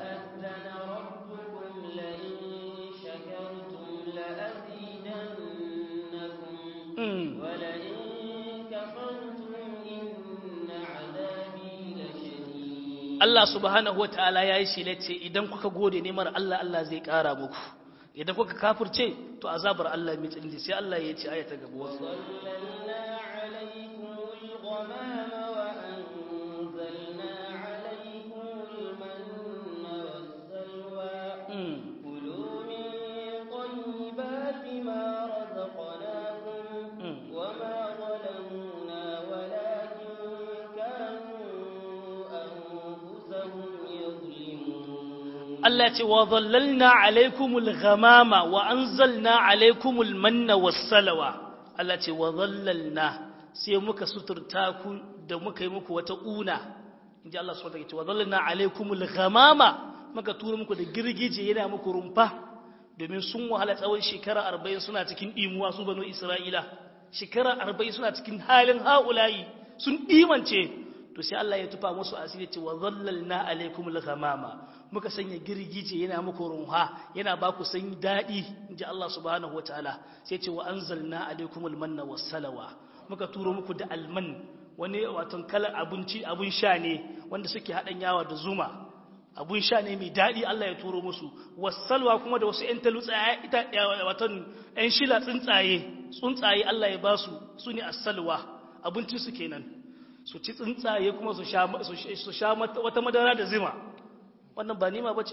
Allah subhanahu wataala yayi shilace idan kuka gode nemar Allah Allah zai kara muku idan kuka kafirce to azabar Allah mai tsinji sai Allah ya ce ayata gaba wa Allah ce wa zallalna alaikumul ghamama wa anzalna alaikumul manna wassalawa Allah ce wa zallalna sai muka suturta ku da muka yi muku wata una inji Allah subhanahu wa ta'ala wa zallalna alaikumul ghamama muka tura muku da girgije yana muku rumfa domin sun wahala tsawon shekara 40 suna cikin imuwa su banu Isra'ila shekara 40 suna cikin halin haulayi sun imance to sai Allah ya tufa musu asiri ce wa zallalna alaikumul ghamama muka sanya girgije yana muku runha yana ba ku sanyi daɗi inji Allah subhanahu wataala sai ce wa anzalna alaikumul manna wassalawa muka turo muku da alman wani waton kalar abinci abun sha ne wanda suke haɗan yawa da zuma abun sha ne mai daɗi Allah ya turo musu wassalwa kuma da wasu 'yan talutsaye ita waton 'yan shila tsuntsaye tsuntsaye Allah ya ba su su ne assalwa abinci su kenan su ci tsuntsaye kuma su sha wata madara da zima wannan ba nima ba ce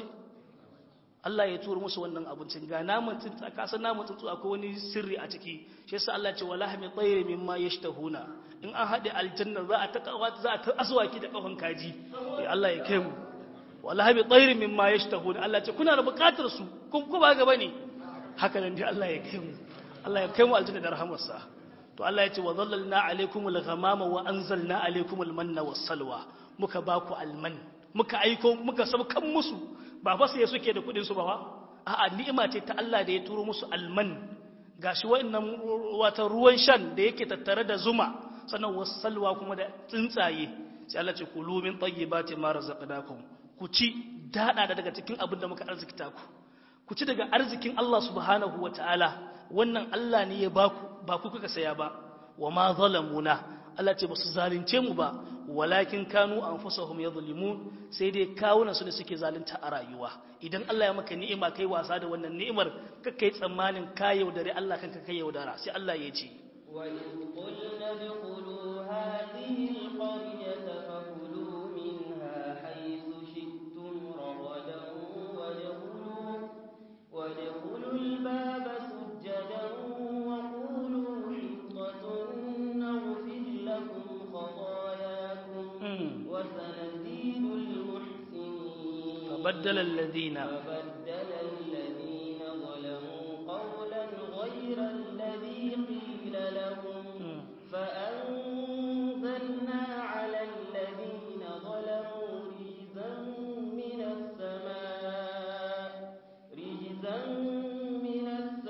Allah ya turo musu wannan abincin ga namun tsuntsa kasan namun tsuntsu akwai wani sirri a ciki shi yasa Allah ce wala hami tsaye mimma yashtahuna in an haɗe aljanna za a ta za a ta aswaki da kafan kaji Allah ya kai mu wala hami tsaye mimma yashtahuna Allah ce kuna da buƙatar su kun ku ba gaba ne haka nan dai Allah ya kai mu Allah ya kai mu aljanna da rahamarsa to Allah ya ce wa zallalna alaikumul ghamama wa anzalna alaikumul manna wassalwa muka ba ku alman muka aiko muka saukan musu ba fa sai suke da kudin su ba a'a ni'ima ce ta Allah da ya turo musu alman gashi wa'annan wata ruwan shan da yake tattare da zuma sannan wassalwa kuma da tsuntsaye sai Allah ce kulu min tayyibati ma razaqnakum ku ci dada daga cikin abin da muka arzikta ku ku ci daga arzikin Allah subhanahu wataala wannan Allah ne ya baku ba ku kuka saya ba wa ma zalamuna Allah ce ba su zalunce mu ba walakin kanu anfusahum yadhlimun sai dai kawunan su ne suke zalunta a rayuwa idan Allah ya maka ni'ima kai wasa da wannan ni'imar ka kai tsammanin ka yaudare Allah kanka kai yaudara sai Allah ya ce wa in qulna dkhulu hadhihi alqaryata fakulu minha haythu shi'tum ragadan wadkhulu wadkhulu albaba sujjadan wa qulu hitatun naghfir lakum خطاياكم وسنزيد المحسنين فبدل الذين فبدل الذين ظلموا قولا غير الذي قيل لهم فأنزلنا على الذين ظلموا رجزا من السماء رجزا من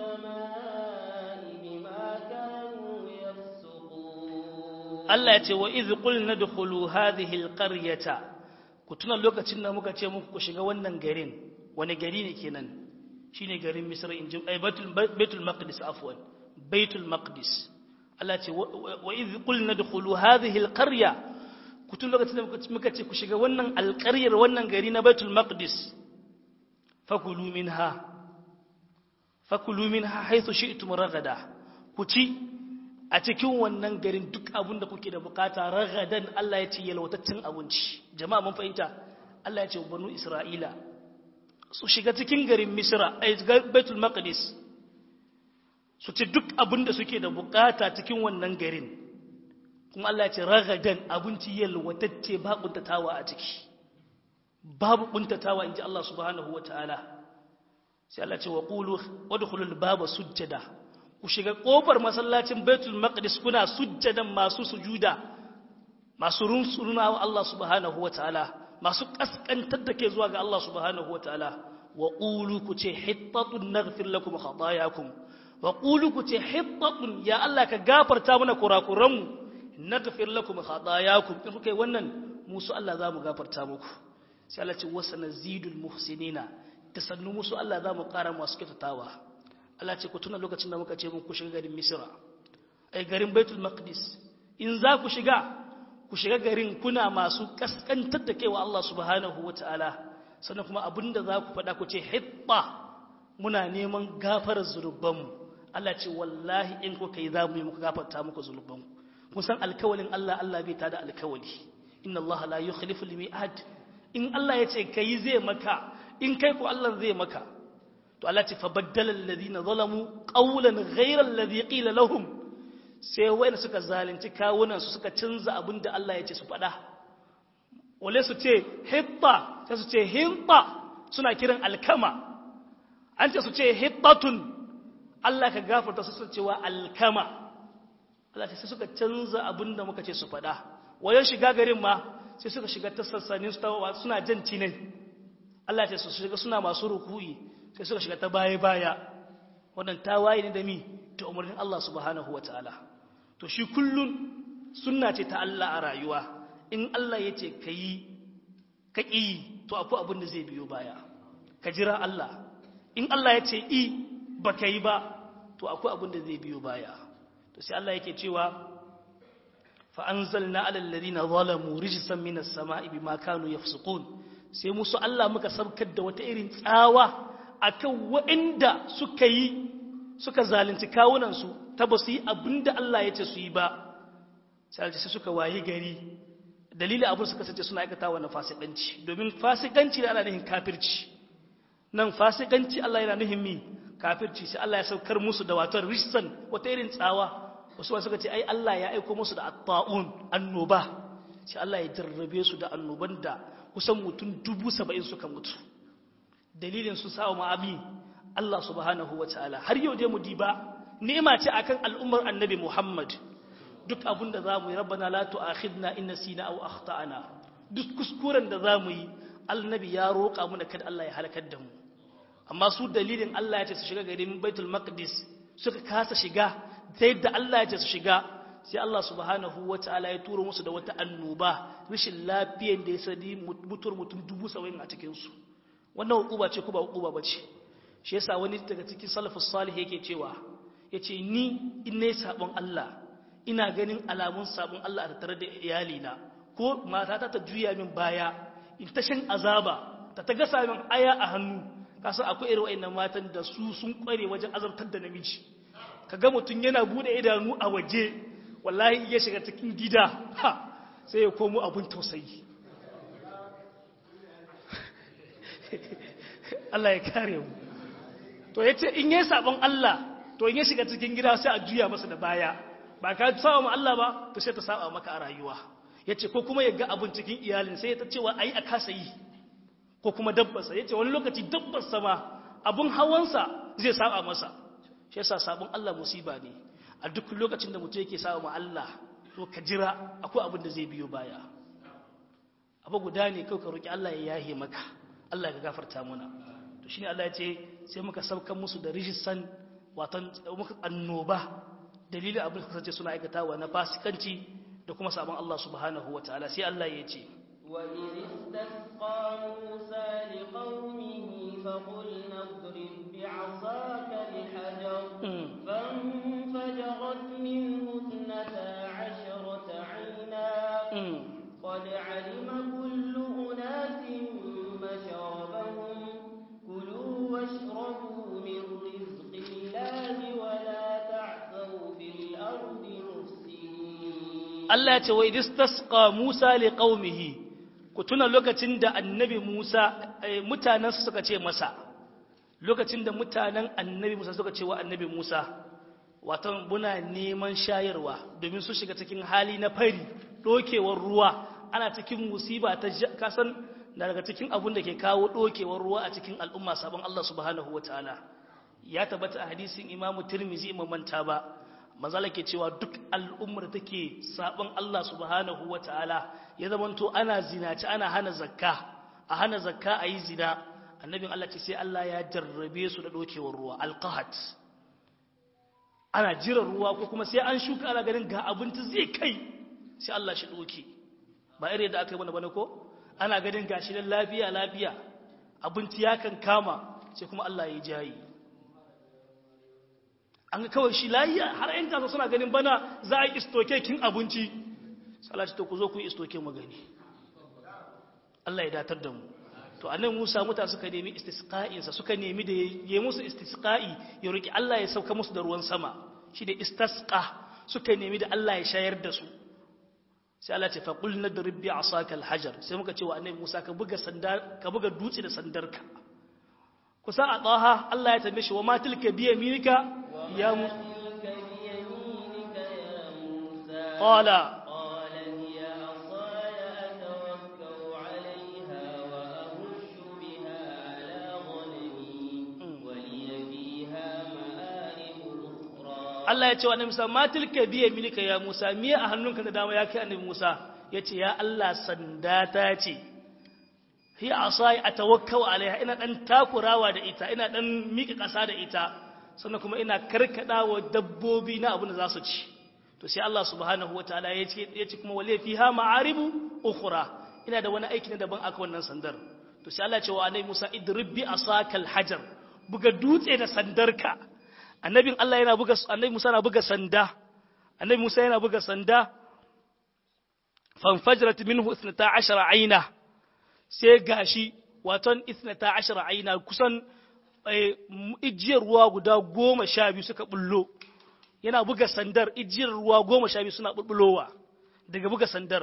السماء بما كانوا يفسقون Allah ya ce wa iz qulna dkhulu hadhihi alqaryata ku tuna lokacin da muka ce muku ku shiga wannan garin wani gari ne kenan shine garin Misra in ji ay baitul baitul maqdis afwan baitul maqdis Allah ya ce wa iz qulna dkhulu hadhihi alqarya ku tuna lokacin da muka ce ku shiga wannan alqaryar wannan gari na baitul maqdis fakulu minha fakulu minha haythu shi'tum ragada ku ci a cikin wannan garin duk abin da kuke da bukata ragadan Allah ya ce yalwataccen abinci jama'a mun fahimta Allah ya ce banu Isra'ila su shiga cikin garin Misra a Baitul Maqdis su ci duk abin da suke da bukata cikin wannan garin kuma Allah ya ce ragadan abinci yalwatacce ba kuntatawa a ciki babu kuntatawa inji Allah subhanahu wataala sai Allah ya ce wa qulu wadkhulul baba sujjada ku shiga ƙofar masallacin baitul maqdis kuna sujjadan masu sujuda masu runsuruna wa Allah subhanahu wa ta'ala masu kaskantar da ke zuwa ga Allah subhanahu wa ta'ala wa qulu ku ce hittatun naghfir lakum khatayakum wa qulu ku ce hittatun ya Allah ka gafarta mana kurakuran mu naghfir lakum khatayakum in kuka yi wannan musu Allah za mu gafarta muku sai Allah ce wasanazidul muhsinina tasannu musu Allah za mu ƙara masu kyautatawa Allah ce ku tuna lokacin da muka ce mun ku shiga garin Misra ai garin Baitul Maqdis in za ku shiga ku shiga garin kuna masu kaskantar da kaiwa Allah subhanahu wataala sannan kuma abinda za ku faɗa ku ce hitta muna neman gafarar zunubanmu Allah ce wallahi in kuka yi za mu yi muku gafarta muku zunubanku kun san alkawalin Allah Allah bai tada alkawali inna Allah la yukhlifu al-mi'ad in Allah ya ce kai zai maka in kai ko Allah zai maka to Allah ce fa baddala alladhina zalamu qawlan ghayra alladhi qila lahum sai wayanda suka zalunci kawunan su suka canza abin da Allah ya ce su faɗa wale su ce hitta sai su ce hinta suna kiran alkama an ce su ce hittatun Allah ka gafarta su sun cewa alkama Allah sai suka canza abin da muka ce su faɗa wajen shiga garin ma sai suka shiga ta sassanin su suna jan cinai Allah ce su shiga suna masu ruku'i sai suka shiga ta baya baya wannan tawaye ne da mi ta umarnin Allah subhanahu wataala to shi kullun sunna ce ta Allah a rayuwa in Allah ya ce ka yi ka ƙi to akwai abin da zai biyo baya ka jira Allah in Allah ya ce i ba ka yi ba to akwai abin da zai biyo baya to sai Allah yake cewa fa'anzalna alallari na zalamu rijisan minas sama'i bi makanu ya sai musu Allah muka sabkar da wata irin tsawa a kan waɗanda suka yi suka zalunci kawunansu ta ba su yi abin da Allah ya ce su yi ba sai suka wayi gari dalilin abin suka sace suna aikata wannan fasikanci domin fasikanci da ana nufin kafirci nan fasikanci Allah yana nufin mi kafirci sai Allah ya saukar musu da wato risan wata irin tsawa wasu ba suka ce ai Allah ya aiko musu da at-ta'un annoba sai Allah ya jarrabe su da annoban da kusan mutum dubu saba'in suka mutu dalilin su sa ma abi Allah subhanahu wa ta'ala har yau dai mu diba ni'ima ce akan al'ummar annabi Muhammad duk abin da za mu yi rabbana la tu'akhidna in nasina aw akhtana duk kuskuren da za mu yi annabi ya roƙa mu da kada Allah ya halakar da mu amma su dalilin Allah ya ce su shiga garin Baitul Maqdis suka kasa shiga sai da Allah ya ce su shiga sai Allah subhanahu wataala ya turo musu da wata annoba rashin lafiyar da ya sadi mutuwar mutum dubu saba'in a cikin su wannan hukuba ce ko ba hukuba bace shi yasa wani daga cikin salafus salih yake cewa yace ni in ne sabon Allah ina ganin alamun sabon Allah a tattare da iyalina ko matata ta juya min baya in ta shan azaba ta ta gasa min aya a hannu kasan akwai irin wa'annan matan da su sun kware wajen azabtar da namiji kaga mutum yana bude idanu a waje wallahi ya shiga cikin gida ha sai ya komo abun tausayi Allah ya kare mu to yace in yayi sabon Allah to in ya shiga cikin gida sai a juya masa da baya ba ka saba ma Allah ba to sai ta saba maka a rayuwa yace ko kuma ya ga abun cikin iyalin sai ta cewa ai a kasa yi ko kuma dabbarsa yace wani lokaci dabbarsa ma abun hawansa zai saba masa shi yasa sabon Allah musiba ne a duk lokacin da mutum yake saba ma Allah to ka jira akwai abin da zai biyo baya abu guda ne kai ka roki Allah ya yahe maka Allah ya gafarta mana to shine Allah ya ce sai muka saukan musu da rijisan watan muka annoba dalilin abin da kasance suna aikatawa na fasikanci da kuma sabon Allah subhanahu wa ta'ala sai Allah ya ce وإذ استسقى موسى لقومه فقلنا اضرب بعصاك الحجر فانفجرت منه اثنتا عشرة عينا قد علم كل أناس مشربهم كلوا واشربوا من رزق الله ولا تعثوا في الأرض مفسدين Allah ya ce wa idistasqa Musa liqaumihi ku tuna lokacin da annabi Musa mutanen suka ce masa lokacin da mutanen annabi Musa suka ce wa annabi Musa watan muna neman shayarwa domin su shiga cikin hali na fari dokewar ruwa ana cikin musiba ta kasan daga cikin abun da ke kawo dokewar ruwa a cikin al'umma sabon Allah subhanahu wataala ya tabbata a hadisin Imam Tirmidhi imam manta ba manzala ke cewa duk al'ummar da take sabon Allah subhanahu wataala ya zamanto ana zinaci ana hana zakka a hana zakka a yi zina annabin Allah ce sai Allah ya jarrabe su da dokewar ruwa alqahat ana jiran ruwa ko kuma sai an shuka ana ganin ga abinci zai kai sai Allah shi doke ba irin da aka yi mana bane ko ana ganin gashi dan lafiya lafiya abinci ya kan kama sai kuma Allah ya jayi an ga kawai shi layiya har yan kasa suna ganin bana za a yi istoke kin abinci salati to ku zo ku yi istoke mu gani Allah ya datar da mu to annan Musa muta suka nemi istisqa'in sa suka nemi da yayi musu istisqa'i ya roki Allah ya sauka musu da ruwan sama shi da istasqa suka nemi da Allah ya shayar da su sai Allah ce fa qul nadrib bi asaka alhajar sai muka ce wa annabi Musa ka buga sandar ka buga dutse da sandarka kusa a tsaha Allah ya tambaye shi wa ma tilka bi yaminika ya mu تلك بيمينك يا موسى qala قال هي عصاي أتوكأ عليها وأهش بها Allah ya ce wa annabi Musa ma tilka biye milika ya Musa me a hannunka da dama ya kai annabi Musa yace ya Allah sanda ta ce hi asai atawakkau alaiha ina dan takurawa da ita ina dan mika kasa da ita sannan kuma ina karkadawa dabbobi na abin da za su ci to sai Allah subhanahu wataala ya ce ya ce kuma wale fiha ma'aribu ukhra ina da wani aiki na daban aka wannan sandar to sai Allah ya ce wa annabi Musa idrib bi asakal hajar buga dutse da sandarka annabin Allah yana buga annabi Musa yana buga sanda annabi Musa yana buga sanda fanfajrat minhu 12 aina sai gashi waton 12 aina kusan ijiyar ruwa guda goma sha biyu suka bullo yana buga sandar ijiyar ruwa goma sha biyu suna bulbulowa daga buga sandar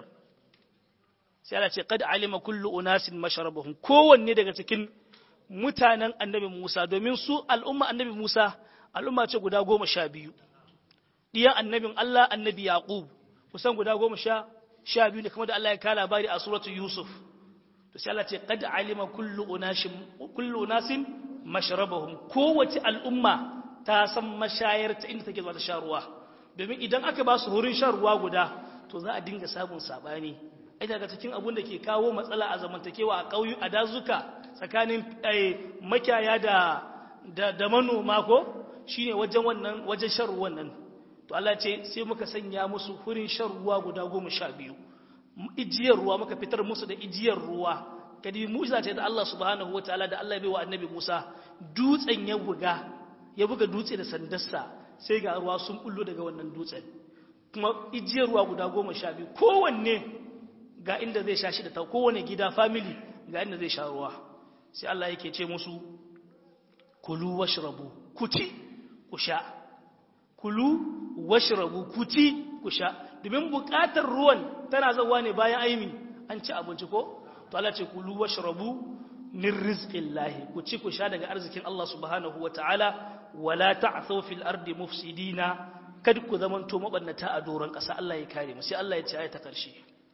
sai Allah ce qad alima kullu unasin masharabahum kowanne daga cikin mutanen annabi Musa domin su al'umma annabi Musa al'umma ce guda goma sha biyu ɗiyan annabin Allah annabi Yaqub kusan guda goma sha sha biyu ne kamar da Allah ya kala labari a suratu Yusuf to sai Allah ce qad alima kullu unashin kullu unasin mashrabahum kowace al'umma ta san mashayar ta inda take zuwa ta sha ruwa domin idan aka ba su wurin shan ruwa guda to za a dinga samun sabani ai daga cikin abun da ke kawo matsala a zamantakewa a ƙauyu a dazuka tsakanin makiyaya da da, da manoma ko shine wajen wannan wajen shan ruwan nan to Allah ce sai muka sanya musu hurin shan ruwa guda goma sha biyu ijiyar ruwa muka fitar musu da ijiyar ruwa kadi musa ce da Allah subhanahu wataala da Allah ya baiwa annabi Musa dutsen ya buga ya buga dutse da sandarsa sai ga ruwa sun bullo daga wannan dutsen kuma ijiyar ruwa guda goma sha biyu kowanne ga inda zai sha shi da ta kowane gida family ga inda zai sha ruwa sai Allah yake ce musu kulu washrabu ku ci ku sha kulu washrabu ku ci ku sha domin bukatar ruwan tana zawa ne bayan aimi an ci abinci ko to Allah ce kulu washrabu min rizqillahi ku ci ku sha daga arzikin Allah subhanahu wataala wala ta'thaw fil ardi mufsidina kad ku zamanto mabannata a doron ƙasa Allah ya kare mu sai Allah ya ce ayata karshe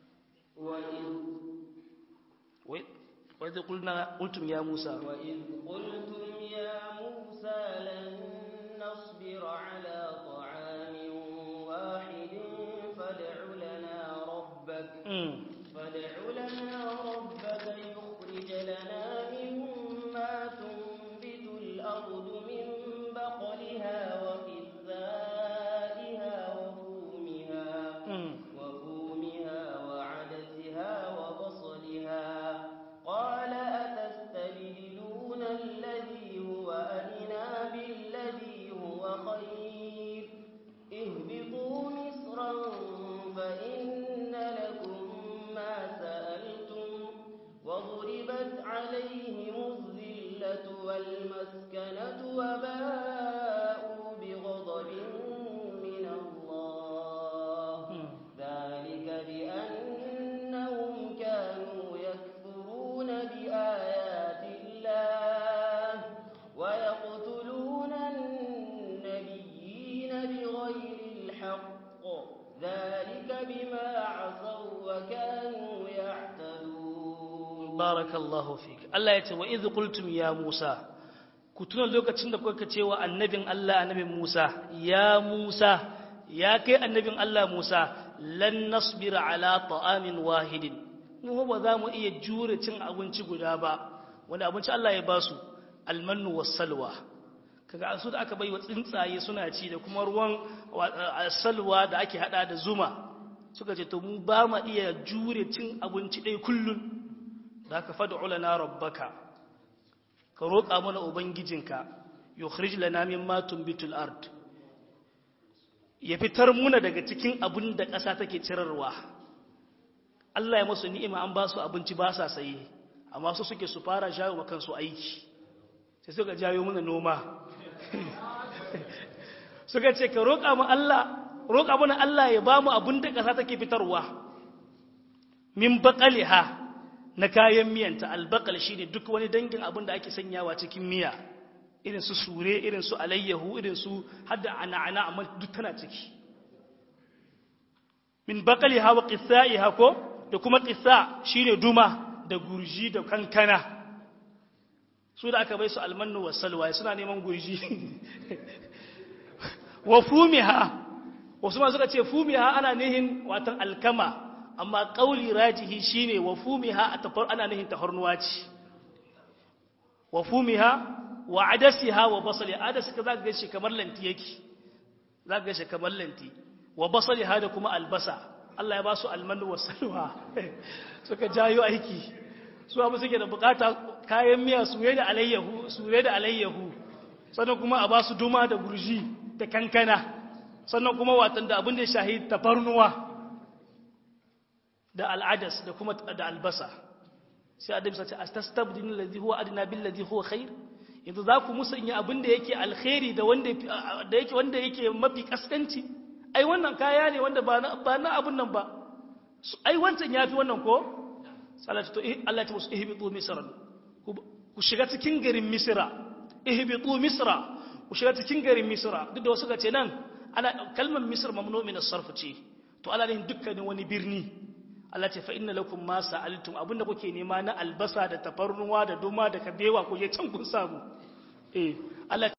wa idh qulna qultum ya Musa wa idh qultum ya Musa lan nasbira ala ta'amin wahidin fad'u lana rabbak fad'u lana rabbak yukhrij lana mimma tunbitu al-ardu min baqliha wa qithaiha wa fumiha wa fumiha wa 'adasiha wa basliha qala atastabdiluna alladhi huwa adna billadhi huwa khayr ihbitu misran fa inna lakum ma sa'altum وضربت عليهم الذلة والمسكنة وباءوا بغضب من الله ذلك بأنهم كانوا يكفرون بآيات الله ويقتلون النبيين بغير الحق ذلك بما عصوا وكانوا يعتدون barakallahu fik Allah ya ce wa idh qultum ya Musa ku tuna lokacin da kuka ce wa annabin Allah annabin Musa ya Musa ya kai annabin Allah Musa lan nasbira ala ta'amin wahidin mu ba za mu iya jure cin abinci guda ba wani abinci Allah ya basu almannu wassalwa kaga su da aka bai wa tsuntsaye suna ci da kuma ruwan salwa da ake hada da zuma suka ce to mu ba mu iya jure cin abinci ɗaya kullun da ka fad'u lana rabbaka ka roƙa mana ubangijinka yukhrij lana mimma tunbitul ard ya fitar muna daga cikin abin da ƙasa take cirarwa Allah ya musu ni'ima an ba su abinci ba sa saye amma su suke su fara jawo wa kansu aiki sai suka jawo mana noma suka ce ka roƙa mu Allah roƙa mana Allah ya ba mu abin da ƙasa take fitarwa min baqaliha na kayan miyanta albakal shi ne duk wani dangin abin da ake sanyawa cikin miya irin su sure irin su alayyahu irin su hadda ana-ana amma duk tana ciki min bakali hawa ƙisa'i hako da kuma ƙisa shi ne duma da gurji da kankana su da aka bai su almannu wa salwa suna neman gurji wa fumiha wasu ma suka ce fumiha ana nihin watan alkama amma kauli rajihi shine wa fumiha a tafar ana nihin tafarnuwa ce wa fumiha wa adasiha wa basali adasi ka zaka gashi kamar lanti yake zaka gashi kamar lanti wa basaliha da kuma albasa Allah ya ba su almanu wa salwa suka jayo aiki su abu suke da bukata kayan miya suye da alayyahu suye da alayyahu sannan kuma a ba su duma da gurji da kankana sannan kuma watan da abin da ya shahi tafarnuwa da al'adas da kuma da albasa sai adam sace astastabdinu alladhi huwa adna bil ladhi huwa khair yanzu za ku musanya abin da yake alkhairi da wanda da yake wanda yake mafi kaskanci ai wannan kaya ne wanda ba na ba na abun nan ba ai wancan yafi wannan ko salatu to Allah ta musu ihbitu misran ku shiga cikin garin misra ihbitu misra ku shiga cikin garin misra duk da wasu ga ce nan ana kalmar misr mamnu min as-sarf ce to ala ne dukkanin wani birni Allah ce fa inna lakum ma sa'altum abinda kuke nema na albasa da tafarnuwa da duma da kabewa ku je can kun samu eh Allah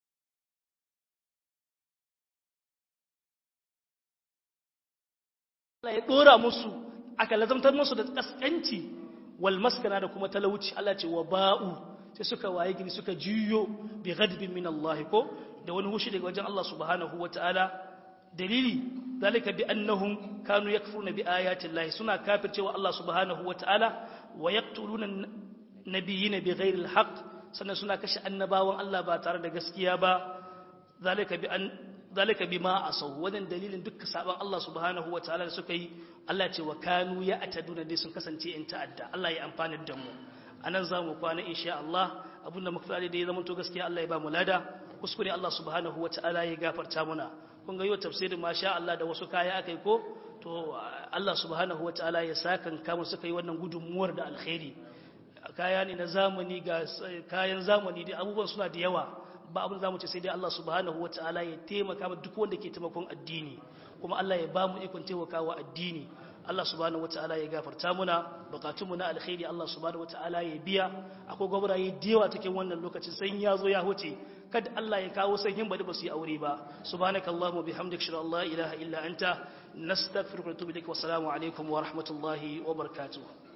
Allah ya dora musu aka lazamtar musu da kaskanci wal maskana da kuma talauci Allah ce wa ba'u sai suka waye gini suka juyo bi ghadbin min Allah ko da wani hushi daga wajen Allah subhanahu wataala dalili zalika bi annahum kanu yakfuruna bi ayati Allah suna kafircewa Allah subhanahu wataala wa yaqtuluna nabiyina bi ghairi alhaq sannan suna kashe annabawan Allah ba tare da gaskiya ba zalika bi an zalika bima asaw wannan dalilin dukkan saban Allah subhanahu wataala da suka yi Allah ce wa kanu ya ataduna dai sun kasance in ta'adda Allah ya amfana da mu anan zamu kwana insha Allah abinda muka fara da ya zama to gaskiya Allah ya ba mu lada kuskure Allah subhanahu wataala ya gafarta muna kun ga yau tafsirin masha Allah da wasu kaya akai ko to Allah subhanahu wataala ya sakan kama suka yi wannan gudunmuwar da alkhairi kaya ne na zamani ga kayan zamani da abubuwan suna da yawa ba abin zamu ce sai dai Allah subhanahu wataala ya taimaka ma duk wanda ke taimakon addini kuma Allah ya ba mu ikon taimakawa addini Allah subhanahu wataala ya gafarta muna bukatunmu na alkhairi Allah subhanahu wataala ya biya akwai gwamnati da yawa cikin wannan lokacin sai ya zo ya huce kada Allah ya kawo sanyin bari ba su yi aure ba subhanakallahumma bihamdika shalla la ilaha illa anta nastaghfiruka wa natubu ilaik wa assalamu alaikum wa rahmatullahi wa barakatuh